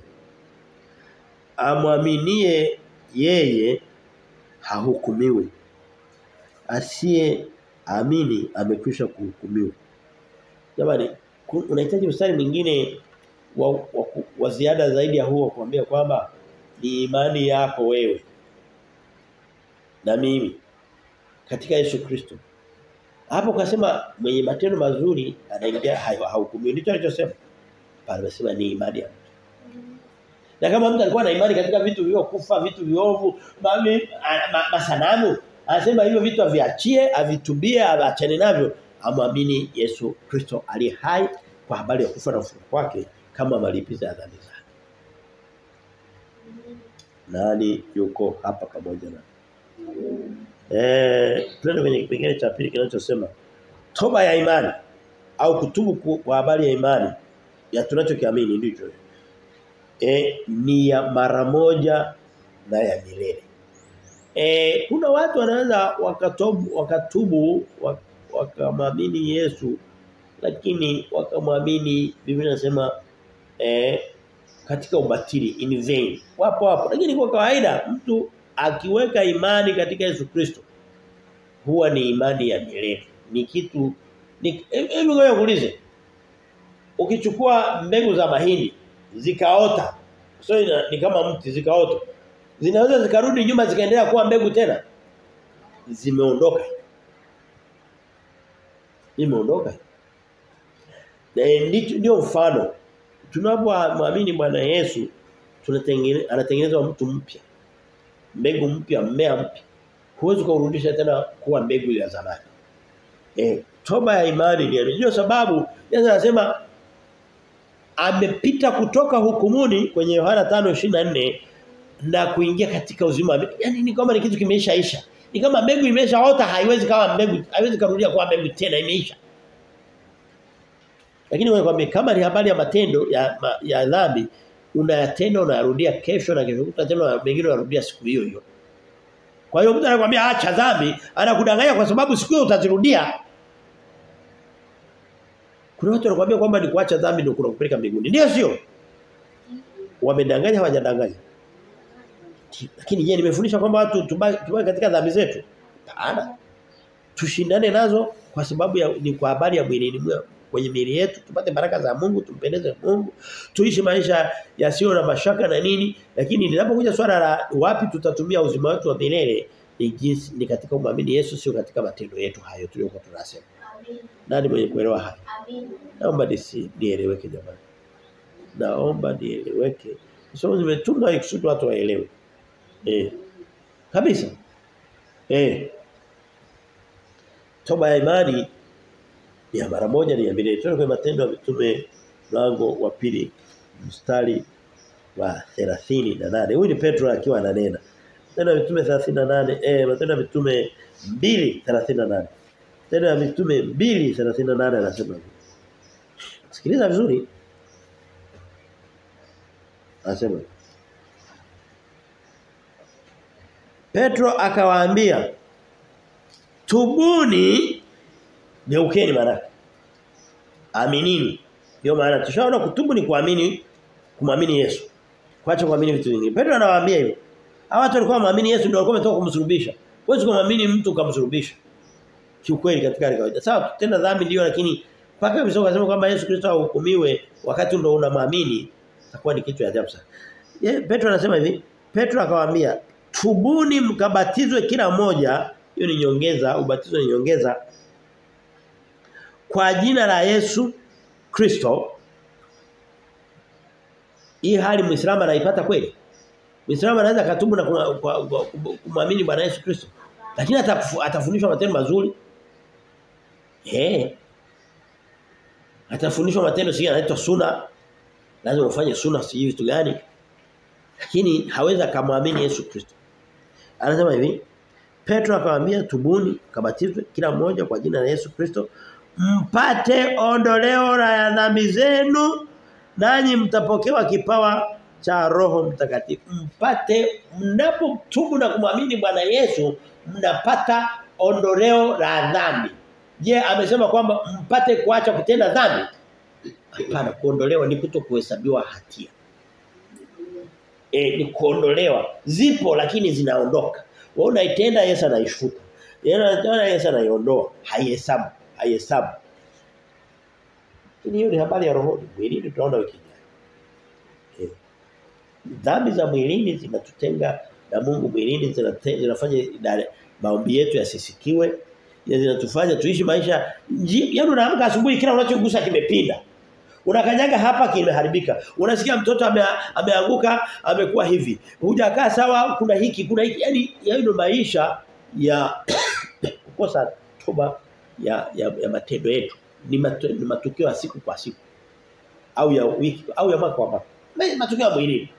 Amwaminie yeye hahukumiwi. Asiye amini amekwisha kuhukumiwa. Jamani unahitaji mstari mwingine wa, wa, wa ziada zaidi ya huo kuambia kwamba ni imani yako wewe na mimi katika Yesu Kristo. Hapo kasema mwenye matendo mazuri anaingia hahukumiwi. Ndicho alichosema. Pale amesema ni imani yako. Na kama mtu alikuwa na imani katika vitu vilivyokufa, vitu viovu, mami masanamu, anasema hivyo vitu aviachie, avitubie, aachane navyo, amwamini Yesu Kristo aliye hai kwa habari ya kufa na ufufuko wake kama malipizi ya dhambi zake. Nani yuko hapa pamoja na Eh, twende kwenye kipengele cha pili kinachosema toba ya imani au kutubu kwa habari ya imani ya tunachokiamini ndicho. E, ni ya mara moja na ya milele. E, kuna watu wanaweza wakatubu wakatubu wakamwamini Yesu lakini wakamwamini Biblia inasema eh, katika ubatili in vain. Wapo hapo. Lakini kwa kawaida mtu akiweka imani katika Yesu Kristo huwa ni imani ya milele. Ni kitu ni hebu ngoja kuulize. Ukichukua mbegu za mahindi zikaota. So ina, ni kama mti zikaota. Zinaweza zikarudi nyuma zikaendelea kuwa mbegu tena. Zimeondoka. Imeondoka. Ndio mfano. Tunapomwamini Bwana Yesu tunatengeneza anatengenezwa mtu mpya. Mbegu mpya, mmea mpya. Huwezi kurudisha tena kuwa mbegu ya zamani. Eh, toba ya imani ni ndio sababu Yesu anasema amepita kutoka hukumuni kwenye Yohana 5:24 na kuingia katika uzima. Yaani ni kama ni kitu kimeshaisha. Ni kama mbegu imeshaota haiwezi kama mbegu haiwezi kurudia kuwa mbegu tena imeisha. Lakini wewe kwambie kama ni habari ya matendo ya ma, ya dhambi unayatenda unayarudia kesho na kesho kutwa tena mengine unarudia siku hiyo hiyo. Kwa hiyo mtu anakuambia acha dhambi, anakudanganya kwa sababu siku hiyo utazirudia. Kuna watu wanakuambia kwamba ni kuacha dhambi ndio kunakupeleka mbinguni. Ndio sio? Wamedanganya hawajadanganya. Lakini je, nimefundisha kwamba watu tubaki katika dhambi zetu? Hapana. Tushindane nazo kwa sababu ya ni kwa habari ya mwili kwenye miili yetu tupate baraka za Mungu tumpendeze Mungu tuishi maisha yasiyo na mashaka na nini lakini linapokuja swala la wapi tutatumia uzima wetu wa milele ni jinsi ni katika kumwamini Yesu sio katika matendo yetu hayo tuliyokuwa tunasema nani mwenye kuelewa haya naomba nisi nieleweke jamani naomba nieleweke sio nimetumwa ikusudi watu waelewe eh kabisa eh toba ya imani ya mara moja ni ya mbili. Tuone kwa matendo ya mitume mlango wa pili mstari wa 38. Huyu ni Petro akiwa ananena. Matendo ya Mitume 38 eh Matendo ya Mitume 2:38. Matendo ya Mitume 2:38 anasema hivi. Sikiliza vizuri. Anasema Petro akawaambia tubuni geukeni maana aminini ndio maana tushaona kutubu ni kuamini kumwamini Yesu kuacha kuamini vitu vingine Petro anawaambia hivyo hawa watu walikuwa waamini Yesu ndio walikuwa wametoka kumsulubisha huwezi kumwamini mtu kumsulubisha kiukweli katika hali kawaida sawa tena dhambi ndio lakini mpaka Biblia inasema kwamba Yesu Kristo ahukumiwe wakati ndio unamwamini itakuwa ni kitu cha ajabu sana Ye, Petro anasema hivi Petro akawaambia tubuni mkabatizwe kila mmoja hiyo ni nyongeza ubatizo ni nyongeza kwa jina la Yesu Kristo hii hali Muislamu anaipata kweli Muislamu anaweza katubu na kumwamini Bwana Yesu Kristo lakini atafundishwa matendo mazuri eh atafundishwa matendo si yanaitwa suna lazima ufanye suna si vitu gani lakini hawezi akamwamini Yesu Kristo anasema hivi Petro akamwambia tubuni kabatizwe kila mmoja kwa jina la Yesu Kristo mpate ondoleo la dhambi zenu nanyi mtapokewa kipawa cha Roho Mtakatifu mpate mnapotubu na kumwamini Bwana Yesu mnapata ondoleo la dhambi je amesema kwamba mpate kuacha kutenda dhambi hapana kuondolewa ni kuto kuhesabiwa hatia e, ni kuondolewa zipo lakini zinaondoka wewe unaitenda Yesu anaifuta yeye anatenda Yesu anaiondoa haihesabu haihesabu hiyo ni habari ya roho mwilini tunaona wiki ijayo dhambi za mwilini zinatutenga na Mungu mwilini zinafanya maombi yetu yasisikiwe zinatufanya tuishi maisha yaani unaamka asubuhi kila unachogusa kimepinda unakanyaga hapa kimeharibika unasikia mtoto ame, ameanguka amekuwa hivi hujakaa sawa kuna hiki kuna hiki yani yaani maisha ya kukosa toba ya ya, ya matendo yetu ni, matu, ni matukio ya siku kwa siku au ya wiki au ya mwaka kwa mwaka matukio ya mwilini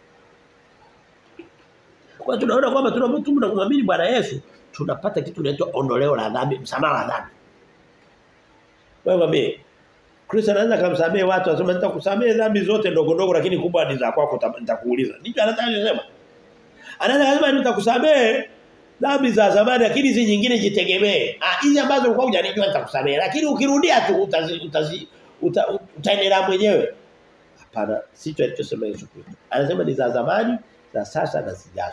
kwa tunaona kwamba tunapotubu na kumwamini Bwana Yesu tunapata kitu kinaitwa ondoleo la dhambi msamaha wa dhambi wewe mimi Kristo anaweza kumsamehe watu anasema nitakusamehe dhambi zote ndogo ndogo lakini kubwa ni za kwako nitakuuliza ndicho anataka kusema anaweza kusema nitakusamehe dhambi za zamani lakini hizi nyingine jitegemee ah hizi ambazo ulikuwa hujanijua nitakusamehe lakini ukirudia tu utazi, utazi uta, utaendelea mwenyewe hapana sicho alichosema Yesu Kristo anasema ni za zamani za sasa na zijazo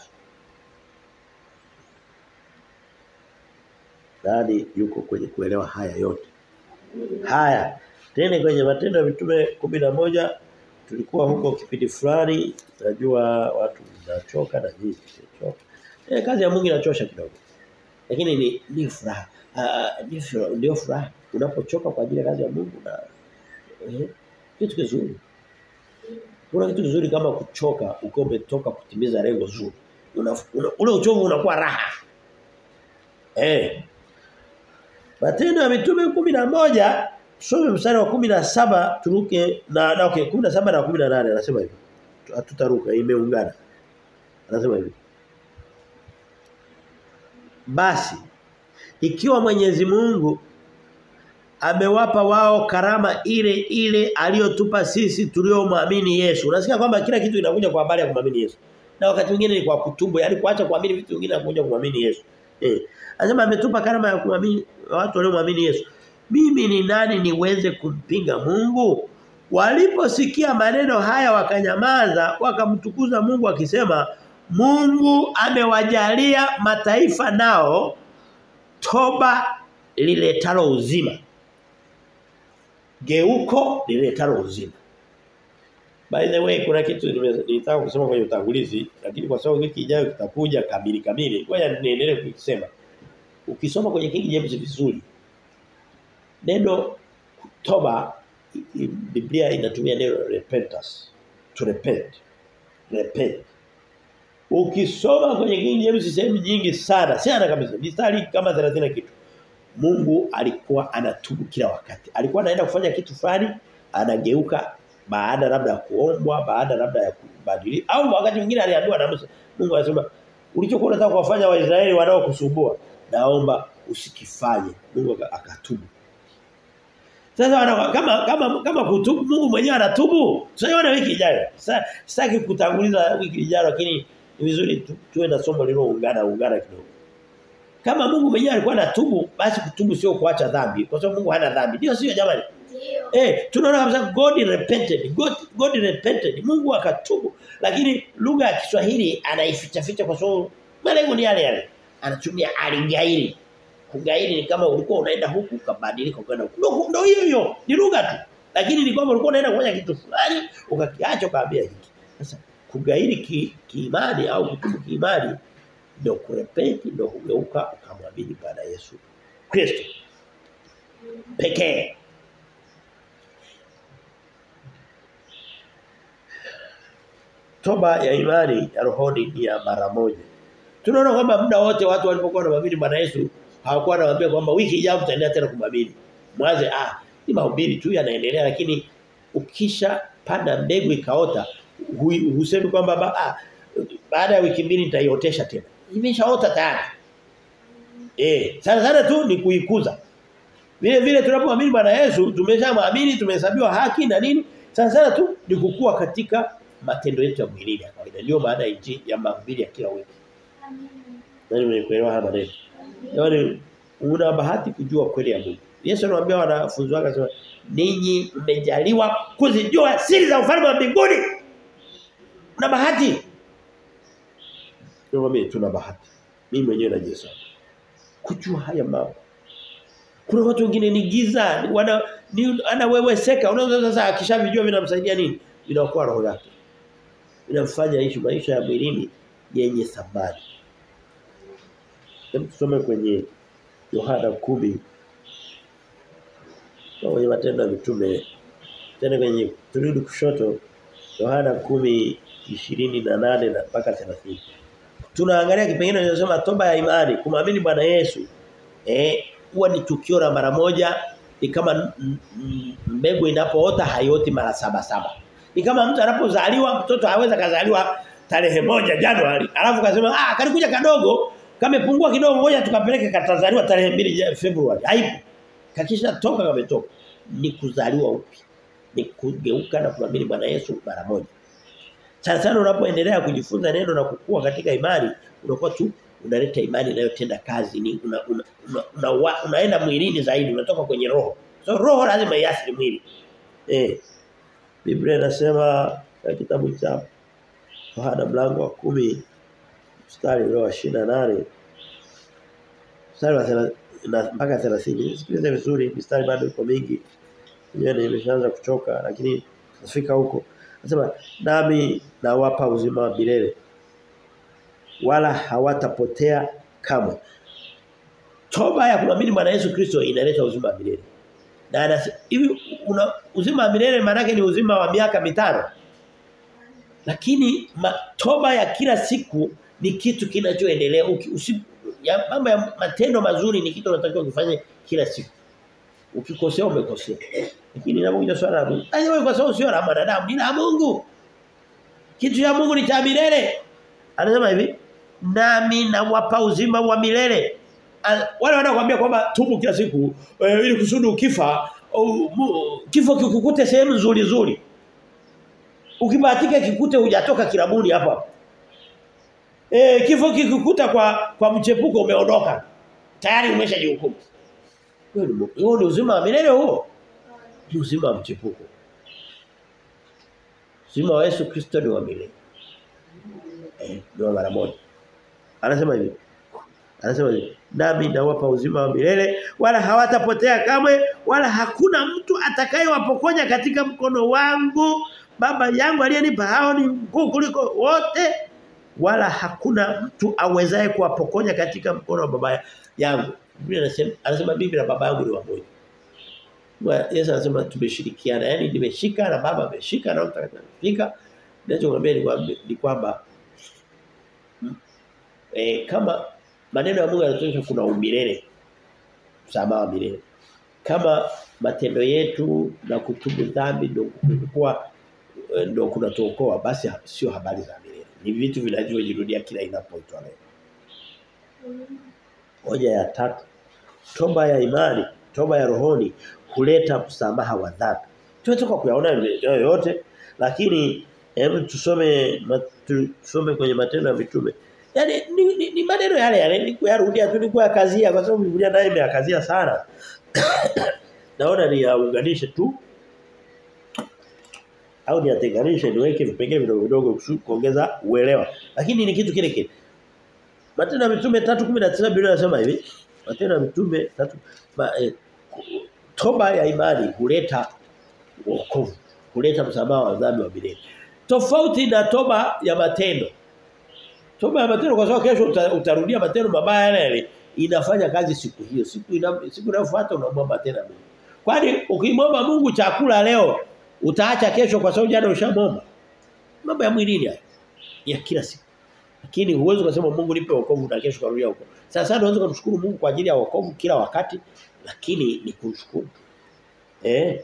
nani yuko kwenye kuelewa haya yote haya tena kwenye matendo ya mitume moja tulikuwa huko kipindi fulani najua watu wanachoka na nini choka eh kazi ya Mungu inachosha kidogo lakini ni ni furaha uh, ndio furaha unapochoka kwa ajili ya kazi ya Mungu na eh, kitu kizuri kuna kitu kizuri kama kuchoka ukiwa umetoka kutimiza lengo zuri una, una, ule uchovu unakuwa raha eh Matendo ya mitume moja tusome mstari wa saba turuke na na okay 17 na 18 anasema hivi. Hatutaruka imeungana. Anasema hivi. Basi ikiwa Mwenyezi Mungu amewapa wao karama ile ile aliyotupa sisi tuliomwamini Yesu. Unasikia kwamba kila kitu kinakuja kwa habari ya kumwamini Yesu. Na wakati mwingine ni kwa kutubu, yani kuacha kuamini vitu vingine na kuja kumwamini Yesu. Eh. Anasema ametupa karama ya kuamini watu waliomwamini Yesu. Mimi ni nani niweze kumpinga Mungu? Waliposikia maneno haya wakanyamaza, wakamtukuza Mungu akisema, Mungu amewajalia mataifa nao toba liletalo uzima. Geuko liletalo uzima. By the way kuna kitu nilitaka kusema kwenye utangulizi lakini kwa sababu wiki ijayo kitakuja kamili kamili. Ngoja niendelee kusema. Ukisoma kwenye King James vizuri neno toba Biblia inatumia neno repentance to repent repent ukisoma kwenye King James sehemu nyingi sana sana kabisa mistari kama 30 kitu Mungu alikuwa anatubu kila wakati alikuwa anaenda kufanya kitu fulani anageuka baada labda ya kuombwa, baada labda ya kubadilika au wakati mwingine aliambiwa na Musa. Mungu anasema ulichokuwa unataka kuwafanya Waisraeli wanaokusumbua naomba usikifanye. Mungu akatubu. Sasa wana, kama kama kama kutubu Mungu mwenyewe anatubu. Tutaiona wiki ijayo. Sasa sitaki kutanguliza wiki ijayo lakini ni vizuri tu, tuwe na somo liloungana ungana kidogo. Kama Mungu mwenyewe alikuwa anatubu basi kutubu sio kuacha dhambi kwa sababu Mungu hana dhambi. Ndio sio jamani? Ndio. Eh, tunaona kabisa God repented. God God repented. Mungu akatubu. Lakini lugha ya Kiswahili anaificha ficha kwa sababu malengo ni yale yale. Anatumia aligairi. Kugairi ni kama ulikuwa unaenda huku ukabadilika ukaenda huku. Ndio ndio hiyo hiyo. Ni lugha tu. Lakini ni kwamba ulikuwa unaenda kufanya kitu fulani ukakiacha ukaambia hiki. Sasa kugairi ki, kiimani au kutubu kiimani ndio kurepenti ndio kugeuka ukamwamini Bwana Yesu Kristo. Pekee. Toba ya imani ya rohoni ni ya mara moja. Tunaona kwamba muda wote watu walipokuwa wanamwamini Bwana Yesu hawakuwa wanawaambia kwamba wiki ijayo tutaendelea tena kumwamini. Mwanze ah ni mahubiri tu yanaendelea lakini ukisha panda mbegu ikaota hu- husemi kwamba ba, ah, baada ya wiki mbili nitaiotesha tena. Imeshaota tayari. Eh, sana sana tu ni kuikuza. Vile vile tunapoamini Bwana Yesu tumeshamwamini tumehesabiwa haki na nini? Sana sana tu ni kukua katika matendo yetu ya mwilini ya kawaida. Ndio maana ya injili ya mahubiri ya kila wiki. Amina. Nani mnaelewa haya maneno? Yaani una bahati kujua kweli ya Mungu. Yesu anawaambia wanafunzi wake akasema ninyi mmejaliwa kuzijua siri za ufalme wa mbinguni. Una bahati. Ndio mimi tuna bahati. Mimi mwenyewe najihesabu. Kujua haya mambo. Kuna watu wengine ni giza, ni wana ni anaweweseka. Unaweza sasa akishavijua vinamsaidia nini? Vinaokoa roho yake. Vinamfanya aishi maisha ya mwilini yenye thamani. Hebu tusome kwenye Yohana 10 kwenye matendo ya mitume tena kwenye turudi kushoto Yohana 10 28 na mpaka 30 tunaangalia kipengele kinachosema toba ya imani kumwamini Bwana Yesu eh huwa ni tukio la mara moja ni kama m- m- mbegu inapoota hayoti mara saba saba ni kama mtu anapozaliwa mtoto haweza kazaliwa tarehe moja Januari alafu kasema ah kalikuja kadogo kamepungua kidogo ngoja tukapeleke katazaliwa tarehe mbili Februari haipo kakisha toka kametoka ni kuzaliwa upya ni kugeuka na kumwamini Bwana Yesu mara moja sana sana unapoendelea kujifunza neno na kukua katika imani unakuwa tu unaleta imani inayotenda kazi ni una, una, una, una, una, unaenda mwilini zaidi unatoka kwenye roho so roho lazima iasili mwili eh Biblia inasema katika kitabu cha Yohana mlango wa kumi mstari ule wa 28 mstari wa thela- na mpaka 30 sikilize vizuri mstari bado iko mingi Yenyewe nimeshaanza kuchoka lakini nafika huko. Anasema nami nawapa uzima wa milele wala hawatapotea kamwe. Toba ya kumwamini Bwana Yesu Kristo inaleta uzima wa milele. Na anasema hivi una uzima wa milele maana yake ni uzima wa miaka mitano. Lakini ma, toba ya kila siku ni kitu kinachoendelea Uki- usi- ya mambo ya matendo mazuri ni kitu unatakiwa kufanya kila siku. Ukikosea umekosea. Lakini inapokuja swala la Mungu. Aje wewe kwa sababu sio la mwanadamu, ni la Mungu. Kitu cha Mungu ni cha milele. Anasema hivi, nami nawapa uzima wa milele. Al- Wale wanakuambia kwamba tubu kila siku eh, ili kusudi ukifa u- mu- kifo kikukute sehemu nzuri nzuri. Ukibahatika kikute hujatoka kilabuni hapa. Eh kifo kikukuta kwa kwa mchepuko umeondoka. Tayari umeshajihukumu. Huo ni- Huo ni uzima wa milele huo. Ni uzima wa mchepuko. Uzima wa Yesu Kristo ni wa milele. Eh, ndio mara moja. Anasema hivi. Anasema hivi, nami nawapa uzima wa milele wala hawatapotea kamwe wala hakuna mtu atakayewapokonya katika mkono wangu. Baba yangu aliyenipa hao ni mkuu kuliko wote wala hakuna mtu awezaye kuwapokonya katika mkono wa baba yangu. Biblia inasema anasema bibi na baba yangu ni wamoja. Wa- Yesu anasema tumeshirikiana. Yaani nimeshika na baba ameshika na mtakatifu ameshika. Ninachomwambia ni kwamba ni kwamba eh, kama maneno ya Mungu yanatuonyesha kuna umilele. Msamaha wa milele. Kama matendo yetu na kutubu dhambi ndio kulikuwa ndio kunatuokoa basi sio habari za milele. Ni vitu vinavyojirudia kila inapoitwa leo. Hoja ya tatu. Toba ya imani, toba ya rohoni huleta msamaha wa dhambi. Tunatoka kuyaona yote lakini hebu tusome tusome kwenye matendo ya mitume. Yaani ni, ni, ni maneno yale yale ni kuyarudia tu ni kuyakazia kwa sababu Biblia nayo imeyakazia sana. Naona ni yaunganishe tu au niyatenganishe niweke vipengele vidogo vidogo kuongeza uelewa. Lakini ni kitu kile kile. Matendo ya Mitume 3:19 Biblia inasema hivi. Matendo ya Mitume 3 ma, eh, toba ya imani huleta wokovu, huleta msamaha wa dhambi wa milele. Tofauti na toba ya matendo. Toba ya matendo kwa sababu kesho uta, utarudia matendo mabaya yale yale inafanya kazi siku hiyo. Siku ina, siku inayofuata unamwomba tena Mungu. Kwani ukimwomba Mungu chakula leo utaacha kesho kwa sababu jana ushamwomba. Mambo ya mwilini haya. Ya kila siku. Lakini huwezi kusema Mungu nipe wokovu na kesho karudia huko. Sasa unaweza kumshukuru Mungu kwa ajili ya wokovu kila wakati lakini ni kumshukuru. Eh?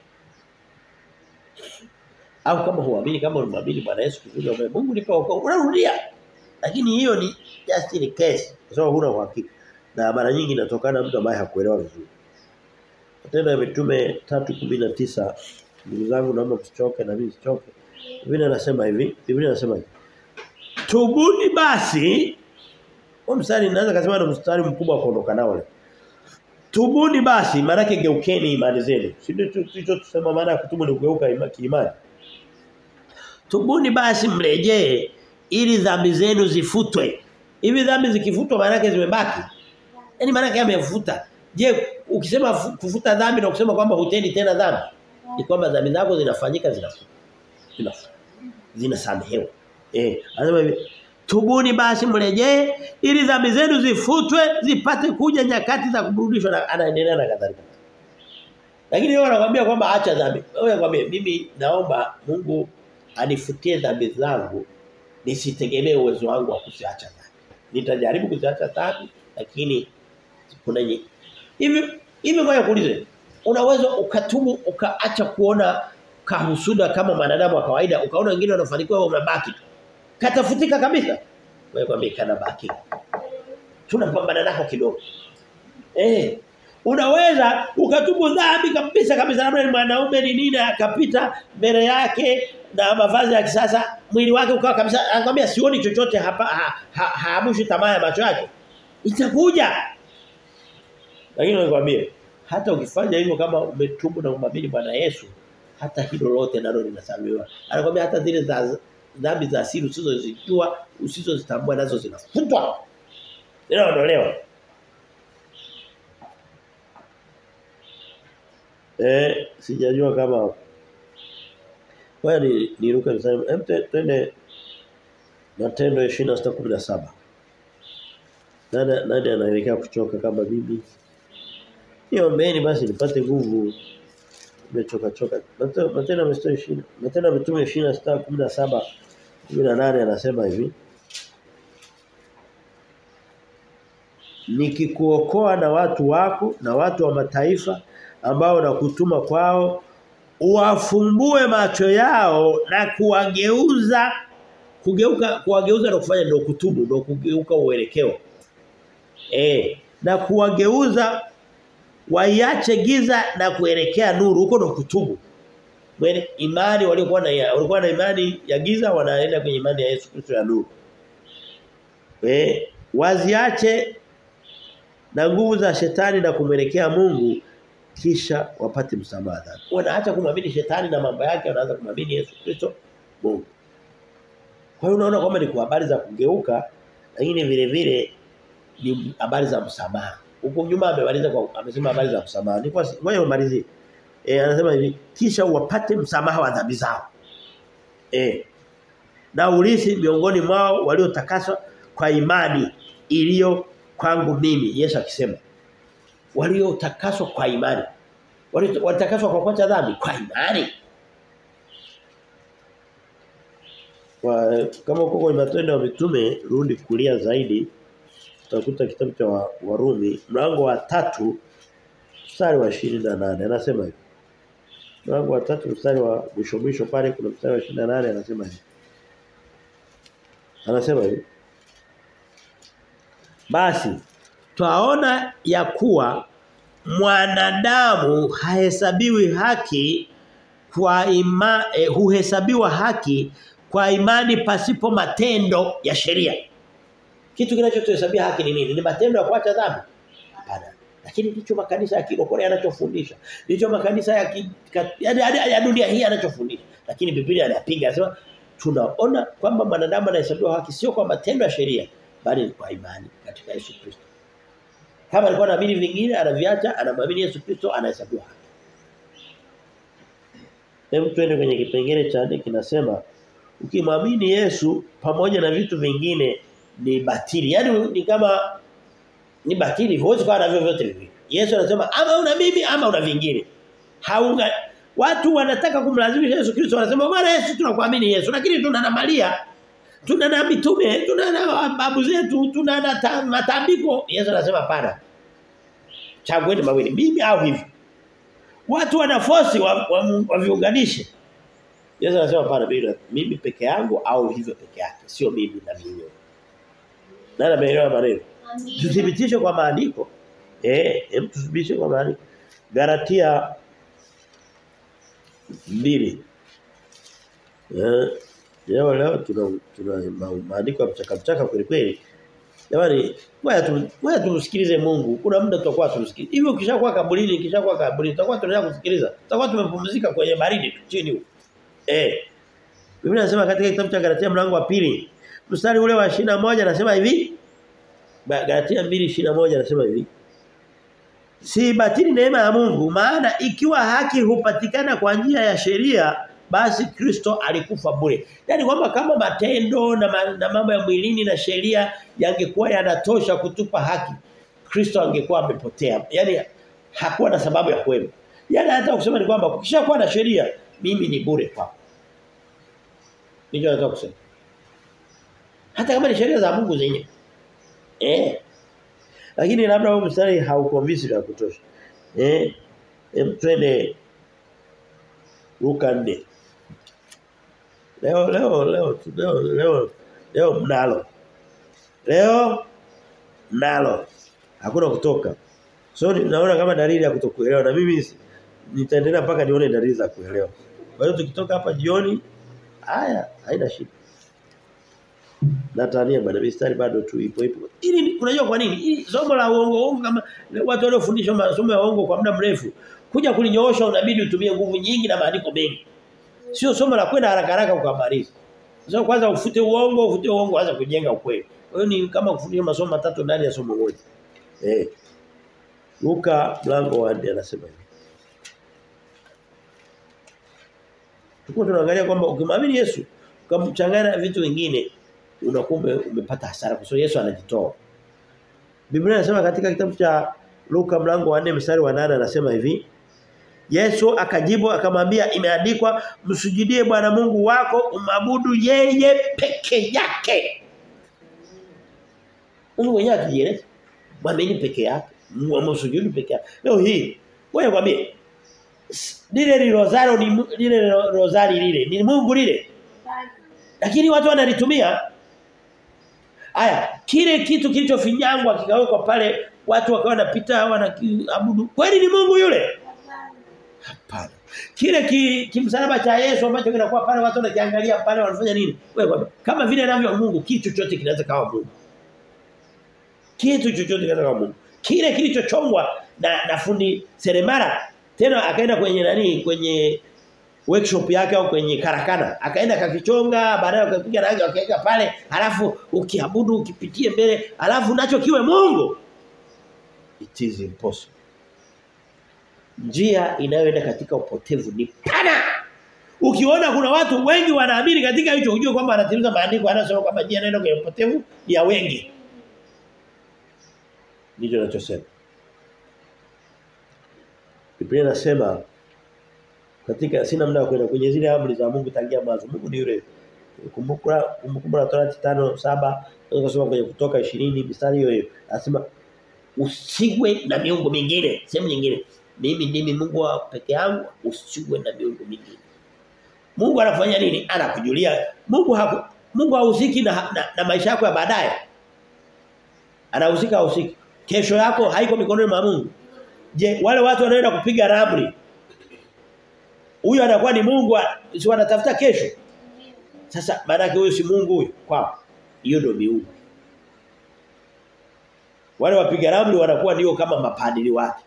Au kama huamini kama unamwamini Bwana Yesu Kristo Mungu nipe wokovu unarudia. Lakini hiyo ni just in case kwa sababu huna uhakika. Na mara nyingi inatokana na mtu ambaye hakuelewa vizuri. Matendo ya Mitume 3:19 ndugu zangu naomba msichoke na mimi sichoke. Biblia inasema hivi, Biblia inasema hivi. Tubuni basi. Huo mstari naweza kusema ni mstari mkubwa kuondoka nao leo. Tubuni basi maana yake geukeni imani zenu. Si ndio tulicho tusema maana ya kutubu ni kugeuka imani. Tubuni basi mrejee ili dhambi zenu zifutwe. Hivi dhambi zikifutwa maana yake zimebaki. Yaani maana yake amefuta. Je, ukisema kufuta dhambi na kusema kwamba hutendi tena dhambi ni kwamba dhambi zako zinafanyika zinafutwa. Zinafutwa. Zinasamehewa. Eh, anasema hivi Tubuni basi mrejee ili dhambi zenu zifutwe zipate kuja nyakati za kuburudishwa na anaendelea na kadhalika. Lakini yeye anakuambia kwamba acha dhambi. Wewe anakuambia mimi naomba Mungu anifutie dhambi zangu nisitegemee uwezo wangu wa kuziacha dhambi. Nitajaribu kuziacha dhambi lakini kuna hivi hivi ngoja kuulize. Unaweza ukatubu ukaacha kuona kahusuda kama mwanadamu wa kawaida ukaona wengine wanafanikiwa wewe unabaki tu katafutika kabisa. Wewe kwambie kana baki. Tunapambana nako kidogo. Eh. Unaweza ukatubu dhambi kabisa kabisa labda ni mwanaume ni nini akapita mbele yake na mavazi ya kisasa mwili wake ukawa kabisa anakuambia sioni chochote hapa haamushi ha, ha, tamaa ya macho yake. Itakuja. Lakini nikwambie hata ukifanya hivyo kama umetubu na kumwamini Bwana Yesu hata hilo lote nalo linasamehewa. Anakuambia hata zile za dhambi za asili usizozijua usizozitambua nazo zinafutwa zinaondolewa eh sijajua kama wewe ni niruke msana hem twende matendo 26:17 nani nani anaelekea kuchoka kama bibi Niombeeni basi nipate nguvu nimechoka choka. Matendo mstari 20. Matendo mitume 26:17 18 anasema hivi. Nikikuokoa na watu wako na watu wa mataifa ambao nakutuma kwao uwafumbue macho yao na kuwageuza kugeuka kuwageuza na kufanya ndio kutubu ndio kugeuka uelekeo. Eh na kuwageuza waiache giza na kuelekea nuru huko ndo kutubu. Mwene imani waliokuwa na walikuwa na imani ya giza wanaenda kwenye imani ya Yesu Kristo ya nuru. Eh waziache na nguvu za shetani na kumwelekea Mungu kisha wapate msamaha dhambi. Wanaacha kumwamini shetani na mambo yake wanaanza kumwamini Yesu Kristo Mungu. Kwa hiyo unaona kwamba ni kwa habari za kugeuka lakini vile vile ni habari za msamaha. Huko nyuma amemaliza kwa amesema habari za msamaha. Ni kwa wewe umalizie. Eh anasema hivi kisha wapate msamaha wa dhambi zao. Eh na urithi miongoni mwao waliotakaswa kwa imani iliyo kwangu mimi Yesu akisema waliotakaswa kwa imani walitakaswa kwa kuacha dhambi kwa imani kwa kama uko kwenye matendo ya mitume rudi kulia zaidi utakuta kitabu cha Warumi mlango wa tatu mstari wa 28 anasema hivi mlango wa 3 mstari wa mwisho mwisho pale kuna mstari wa 28 anasema hivi. Anasema hivi. Basi twaona ya kuwa mwanadamu hahesabiwi haki kwa ima, eh, huhesabiwa haki kwa imani pasipo matendo ya sheria. Kitu kinachotuhesabia haki ni nini? Ni matendo ya kuacha dhambi? Hapana. Lakini ndicho makanisa ya kirokole yanachofundisha. Ndicho makanisa ya ki, ka, ya, ya, ya dunia hii yanachofundisha. Lakini Biblia inapiga anasema tunaona kwamba mwanadamu anahesabiwa haki sio kwa matendo ya sheria bali kwa imani katika Yesu Kristo. Kama alikuwa anaamini vingine anaviacha, anamwamini Yesu Kristo anahesabiwa haki. Hebu tuende kwenye kipengele cha nne kinasema ukimwamini Yesu pamoja na vitu vingine ni batili. Yaani ni kama ni batili, huwezi kuwa na vyovyote hivi. Yesu anasema ama una mimi ama una vingine. Haunga watu wanataka kumlazimisha Yesu Kristo wanasema bwana Yesu tunakuamini Yesu lakini tuna na Maria tuna na mitume tuna na babu zetu tuna na matambiko Yesu anasema hapana. Chagueni mawili mimi au hivi. Watu wana force waviunganishe. Wa, wa Yesu anasema hapana mimi, mimi peke yangu au hivyo peke yake sio mimi na mimi. Nani ameelewa maneno? Tuthibitishe kwa maandiko. Eh, hem tuthibitishe kwa maandiko. Galatia mbili. Eh, leo leo tuna tuna maandiko ya mchaka mchaka kweli kweli. Jamani, ngoja tu ngoja tumsikilize Mungu. Kuna muda tutakuwa tumsikilize. Hivi ukishakuwa kaburini, ukishakuwa kaburini, tutakuwa tunaendelea kusikiliza. Tutakuwa tumepumzika kwenye baridi tu chini huko. Eh. Biblia inasema katika kitabu cha Galatia mlango wa pili, mstari ule wa 21 anasema hivi. Galatia 2:21 anasema hivi. Si batili neema ya Mungu maana ikiwa haki hupatikana kwa njia ya sheria basi Kristo alikufa bure. Yaani kwamba kama matendo na, ma, na mambo ya mwilini na sheria yangekuwa yanatosha kutupa haki Kristo angekuwa amepotea. Yaani hakuwa na sababu ya kuwepo. Yaani hata kusema ni kwamba ukishakuwa na sheria mimi ni bure kwako. Ndicho nataka kusema. Hata kama ni sheria za Mungu zenyewe. Eh. Lakini labda huo mstari haukonvince ya kutosha. Eh. Em twende Luka 4. Leo leo leo leo leo leo mnalo. Leo mnalo. Hakuna kutoka. So naona kama dalili ya kutokuelewa na mimi nitaendelea mpaka nione dalili za kuelewa. Kwa hiyo tukitoka hapa jioni haya haina shida. Natania bwana mistari bado tu ipo ipo. Ili unajua kwa nini? Ili somo la uongo uongo kama watu waliofundishwa masomo ya uongo kwa muda mrefu kuja kulinyoosha unabidi utumie nguvu nyingi na maandiko mengi. Sio somo la kwenda haraka haraka ukamaliza. Sasa kwanza ufute uongo, ufute uongo anza kujenga ukweli. Kwa hiyo ni kama kufundisha masomo matatu ndani ya somo moja. Eh. Luka mlango wa 4 anasema hivi. Tuko tunaangalia kwamba ukimwamini Yesu ukamchanganya vitu vingine unakumbe umepata hasara kwa sababu Yesu anajitoa. Biblia inasema katika kitabu cha Luka mlango wa 4 mstari wa 8 anasema hivi Yesu akajibu akamwambia imeandikwa msujudie Bwana Mungu wako umabudu yeye peke yake. Mungu mwenyewe akijieleza mwamini peke yake, msujudu peke yake. Leo hii wewe kwambie lile rozari ni lile rozari lile ni Mungu lile. Lakini watu wanalitumia Aya, kile kitu kilichofinyangwa kikawekwa pale watu wakawa wanapita wanaabudu. Kweli ni Mungu yule? Hapana. Kile ki, kimsalaba cha Yesu ambacho kinakuwa pale watu wanakiangalia pale wanafanya nini? Wewe kama vile anavyo Mungu kitu chochote kinaweza kawa Mungu. Kitu chochote kinaweza kawa Mungu. Kile kilichochongwa na na fundi seremala tena akaenda kwenye nani kwenye workshop yake au kwenye karakana akaenda akakichonga baadaye akapiga rangi akaweka pale halafu ukiabudu ukipitie mbele halafu nacho kiwe Mungu it is impossible njia inayoenda katika upotevu ni pana ukiona kuna watu wengi wanaamini katika hicho ujue kwamba anatimiza maandiko anasema kwamba njia inaenda kwenye upotevu ni ya wengi ndicho ninachosema Biblia inasema katika sina muda kwenda kwenye zile amri za Mungu tangia mwanzo. Mungu ni yule. Kumbuka kumbukumbu la Torati 5:7 tunasoma kwenye kutoka 20 mistari hiyo hiyo. Anasema usiwe na miungu mingine, sehemu nyingine. mimi ndimi Mungu wa peke yangu usiwe na miungu mingine. Mungu anafanya nini? Anakujulia. Mungu haku, Mungu hahusiki na, na, na maisha yako ya baadaye. Anahusika hahusiki. Kesho yako haiko mikononi mwa Mungu. Je, wale watu wanaenda kupiga ramli. Huyu anakuwa ni Mungu, si wanatafuta kesho. Sasa maana yake huyu si Mungu huyu kwao. Hiyo ndio miungu. Wale wapiga ramli wanakuwa ndio kama mapadili wake.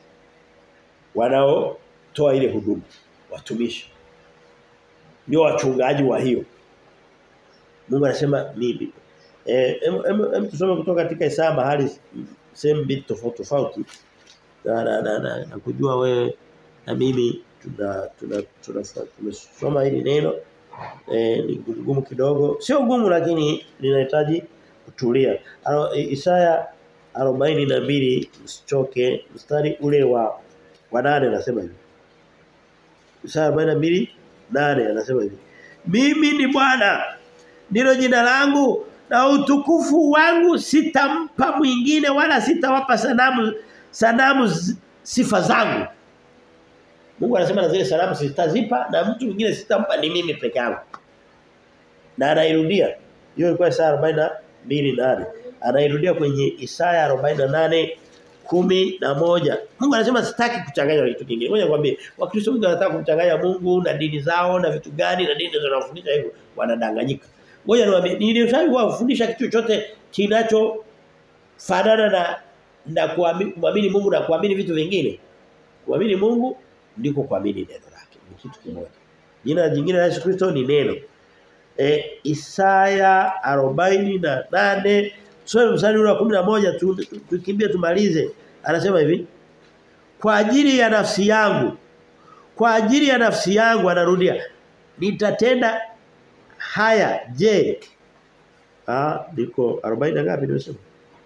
Wanaotoa ile huduma, watumishi. Ndio wachungaji wa hiyo. Mungu anasema mimi. Eh em, em, tusome kutoka katika Isaya mahali sehemu mbili tofauti tofauti. Na na, na, na, na kujua wewe na mimi tuna tuna tumesoma hili neno eh ni gumu kidogo. Sio gumu lakini linahitaji kutulia. Isaya 42 msichoke mstari ule wa wa 8 anasema hivi. Isaya 42 8 anasema hivi. Mimi ni Bwana ndilo jina langu na utukufu wangu sitampa mwingine wala sitawapa sanamu sanamu sifa zangu. Mungu anasema na zile sanamu sitazipa na mtu mwingine sitampa ni mimi peke yangu. Na anairudia. Hiyo ilikuwa Isaya 42:8. Anairudia kwenye Isaya 48 kumi na moja. Mungu anasema sitaki kuchanganya kitu kingine. Ngoja nikwambie, Wakristo wengi wanataka kumchanganya Mungu na dini zao na vitu gani na dini zinazofundisha hivyo, wanadanganyika. Ngoja niwaambie, nilishawahi kuwafundisha kitu chochote kinacho fanana na na kuamini Mungu na kuamini vitu vingine. Kuamini Mungu ndiko kuamini neno lake. Ni kitu kimoja. Jina jingine la Yesu Kristo ni neno. E, Isaya 48 Tusome mstari wa 11 tu, tukimbie tumalize. Anasema hivi. Kwa ajili ya nafsi yangu. Kwa ajili ya nafsi yangu anarudia. Nitatenda haya je. Ah, niko 40 ngapi nimesema?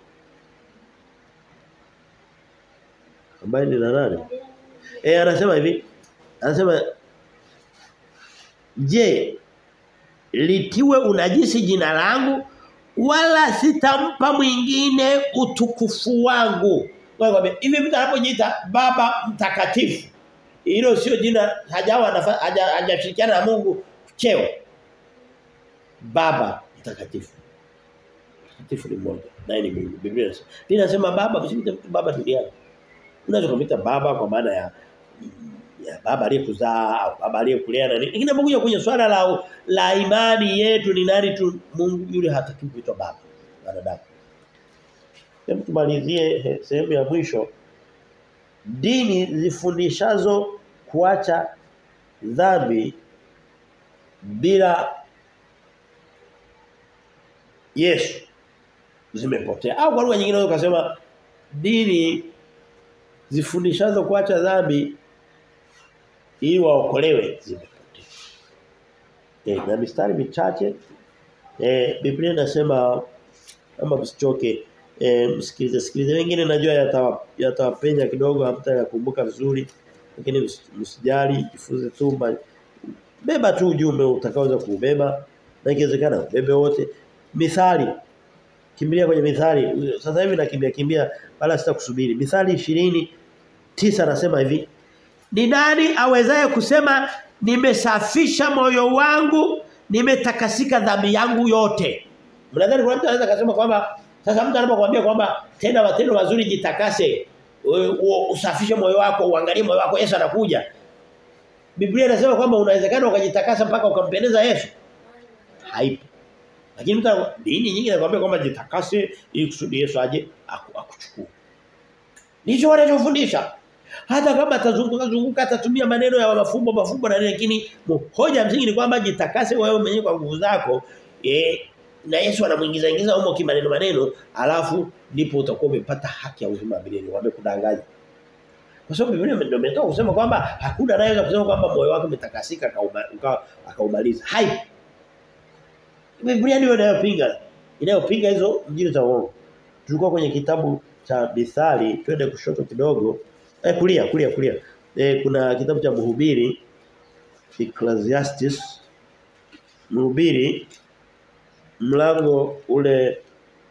48. Eh anasema hivi. Anasema je litiwe unajisi jina langu wala sitampa mwingine utukufu wangu. Wewe hivi mtu anapojiita baba mtakatifu hilo sio jina hajawa hajashirikiana haja na Mungu cheo. Baba mtakatifu. Mtakatifu ni mmoja. Naye ni Mungu. Biblia inasema. Biblia inasema baba msimite mtu baba duniani. Unaweza kumwita baba kwa maana ya ya baba aliyekuzaa au baba aliyekulea na nini. Lakini unapokuja kwenye swala la la imani yetu ni nani tu Mungu yule hataki kuitwa baba wanadamu. Hebu tumalizie sehemu ya mwisho. Dini zifundishazo kuacha dhambi bila Yesu zimepotea. Au kwa lugha nyingine unaweza kusema dini zifundishazo kuacha dhambi ili waokolewe zimepotea. Eh na mistari michache eh Biblia inasema kama msichoke eh msikilize sikilize wengine najua yatawapenya yata kidogo hamtayakumbuka vizuri lakini msijali jifunze tu beba tu ujumbe utakaoweza kuubeba na ikiwezekana bebe wote mithali kimbilia kwenye mithali sasa hivi nakimbia kimbia wala sitakusubiri mithali 20 tisa anasema hivi ni nani awezaye kusema nimesafisha moyo wangu nimetakasika dhambi yangu yote mnadhani kuna mtu anaweza kusema kwamba sasa mtu anapokuambia kwamba tenda matendo mazuri jitakase usafishe moyo wako uangalie moyo wako Yesu anakuja Biblia inasema kwamba unawezekana ukajitakasa mpaka ukampendeza Yesu haipo lakini mtu dini nyingi inakwambia kwamba jitakase ili kusudi Yesu aje akuchukue Ndicho wanachofundisha. Hata kama atazunguka zunguka atatumia maneno ya mafumbo mafumbo na nini lakini hoja msingi ni kwamba jitakase wewe mwenyewe kwa nguvu zako eh na Yesu anamuingiza ingiza humo kimaneno maneno alafu ndipo utakuwa umepata haki ya uzima milele wamekudanganya. Kwa sababu Biblia ndio imetoka kusema kwamba hakuna anayeweza kusema kwamba moyo wako umetakasika akaumaliza. Hai. Biblia ndio inayopinga inayopinga hizo injili za uongo. Tulikuwa kwenye kitabu cha Mithali twende kushoto kidogo eh kulia kulia kulia eh kuna kitabu cha Mhubiri Ecclesiastes Mhubiri mlango ule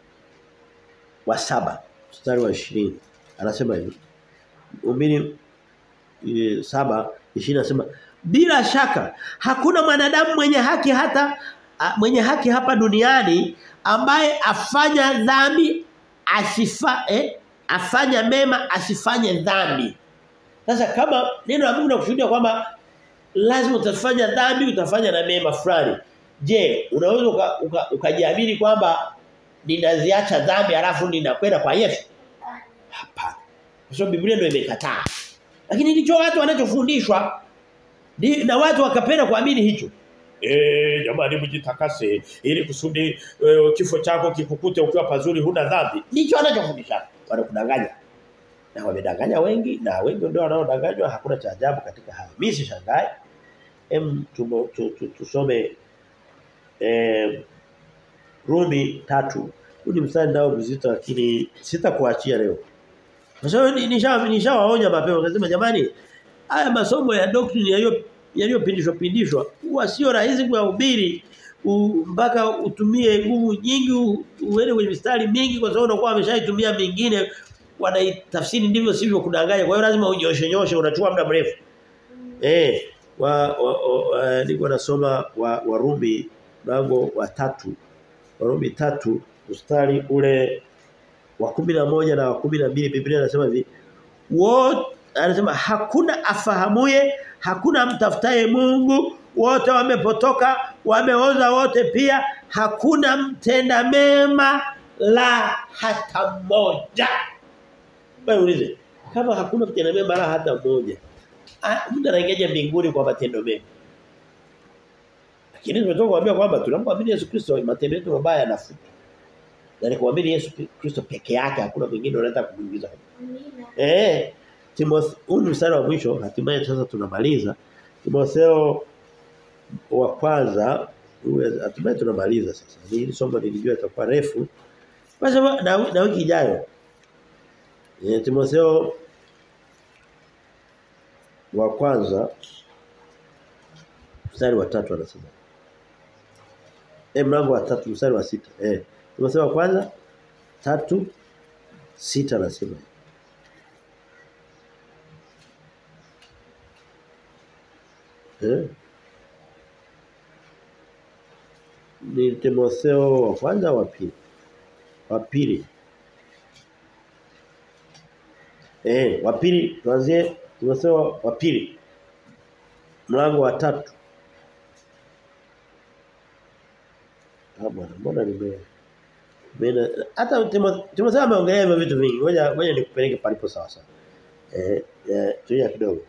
wa saba mstari wa 20 anasema hivi Mhubiri e, saba ishirini nasema bila shaka hakuna mwanadamu mwenye haki hata a, mwenye haki hapa duniani ambaye afanya dhambi asifa eh, afanya mema asifanye dhambi. Sasa kama neno la Mungu linakushuhudia kwamba lazima utafanya dhambi utafanya na mema fulani. Je, unaweza ukajiamini uka, uka kwamba ninaziacha dhambi alafu ninakwenda kwa Yesu? Hapana. Kwa sababu Biblia ndio imekataa. Lakini ndicho watu wanachofundishwa na watu wakapenda kuamini hicho. Eh jamani mjitakase ili kusudi e, kifo chako kikukute ukiwa pazuri huna dhambi. Ndicho anachofundisha. Wanakudanganya. Na wamedanganya wengi na wengi ndio wanaodanganywa hakuna cha ajabu katika hayo. Mimi sishangae. Em tusome eh Rumi tatu Huu ni mstari nao mzito lakini sitakuachia leo. Kwa sababu nishawaonya nisha mapema kasema jamani haya masomo ya doctrine yaliyo yaliyopindishwa pindishwa huwa sio rahisi kuhubiri mpaka utumie nguvu nyingi uende kwenye mistari mingi kwa sababu unakuwa ameshaitumia mingine wanaitafsiri ndivyo sivyo kudanganya kwa hiyo lazima unyoshe nyoshe unachukua muda mrefu eh wa, wa, wa niko nasoma wa Warumi mlango wa tatu Warumi tatu mstari ule wa kumi na moja na wa kumi na mbili Biblia inasema hivi wote anasema hakuna afahamuye hakuna mtafutaye Mungu wote wamepotoka wameoza wote pia hakuna mtenda mema la hata mmoja wewe ulize kama hakuna mtenda mema la hata mmoja mtu anaingia mbinguni kwa matendo mema lakini tumetoka kuambia kwamba tunapomwamini Yesu Kristo matendo yetu mabaya yanafutwa na kuamini Yesu Kristo peke yake hakuna mwingine anaweza kumuingiza eh Timotheo huu ni mstari wa mwisho hatimaye sasa tunamaliza Timotheo wa kwanza hatimaye tunamaliza sasa hili somo nilijua itakuwa refu kwa sababu na, na wiki ijayo e, Timotheo wa kwanza mstari wa tatu anasema eh mlango wa tatu mstari wa sita eh Timotheo wa kwanza tatu sita anasema Eh? Ni Timotheo wa kwanza wa pili. Wa pili. Eh, wa pili tuanzie Timotheo wa pili. Mlango wa tatu. Ah bwana, mbona nime Mena hata Timotheo ameongelea hivyo vitu vingi. Ngoja ngoja nikupeleke palipo sawa sawa. Eh, eh tulia kidogo.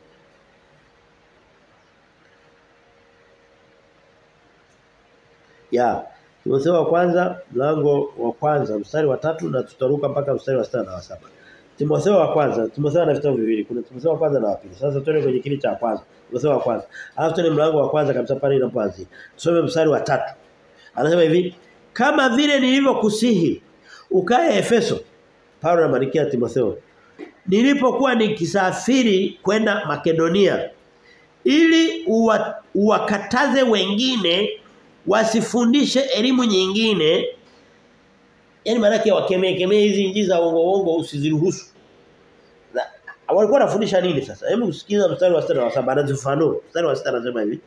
ya Timotheo wa kwanza mlango wa kwanza mstari wa tatu na tutaruka mpaka mstari wa sita na wa saba Timotheo wa kwanza Timotheo ana vitabu viwili kuna Timotheo wa kwanza na wa pili sasa tuende kwenye kile cha kwanza Timotheo wa kwanza alafu tuende mlango wa kwanza kabisa pale inapoanzia tusome mstari wa tatu anasema hivi kama vile nilivyokusihi ukae Efeso Paulo anamwandikia Timotheo nilipokuwa nikisafiri kwenda Makedonia ili uwa, uwakataze wengine wasifundishe elimu nyingine yani maana yake wakemee kemee hizi injili za uongo uongo usiziruhusu walikuwa wanafundisha nini sasa hebu usikiza mstari wa 6 na wa 7 anazifanua mstari wa 6 anasema hivi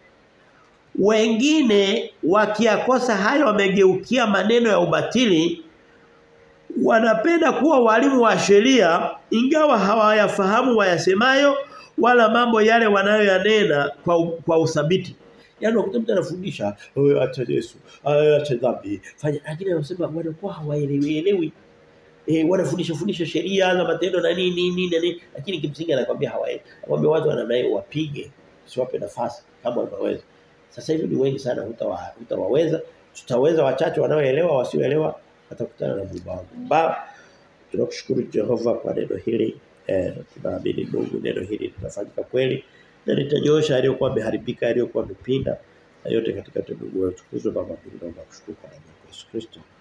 wengine wakiakosa hayo wamegeukia maneno ya ubatili wanapenda kuwa walimu wa sheria ingawa hawayafahamu wayasemayo wala mambo yale wanayoyanena kwa kwa uthabiti Yaani ukuta mtu anafundisha, "Wewe acha Yesu, acha dhambi." Fanya lakini anasema wanakuwa hawaelewi. Eh wanafundisha fundisha sheria na matendo na nini nini nini lakini kimsingi anakuambia hawaelewi. Anakuambia watu wananaye wapige, usiwape nafasi kama wanaweza. Sasa hivi ni wengi sana hutawa hutawaweza. Tutaweza wachache wanaoelewa wasioelewa watakutana na Mungu wangu. Baba tunakushukuru Jehova kwa neno hili. Eh tunaamini Mungu neno hili litafanyika kweli na litanyosha aliyokuwa ameharibika aliyokuwa amepinda na yote katika tendo la utukuzwa baba mbinguni na kushukuru kwa Yesu Kristo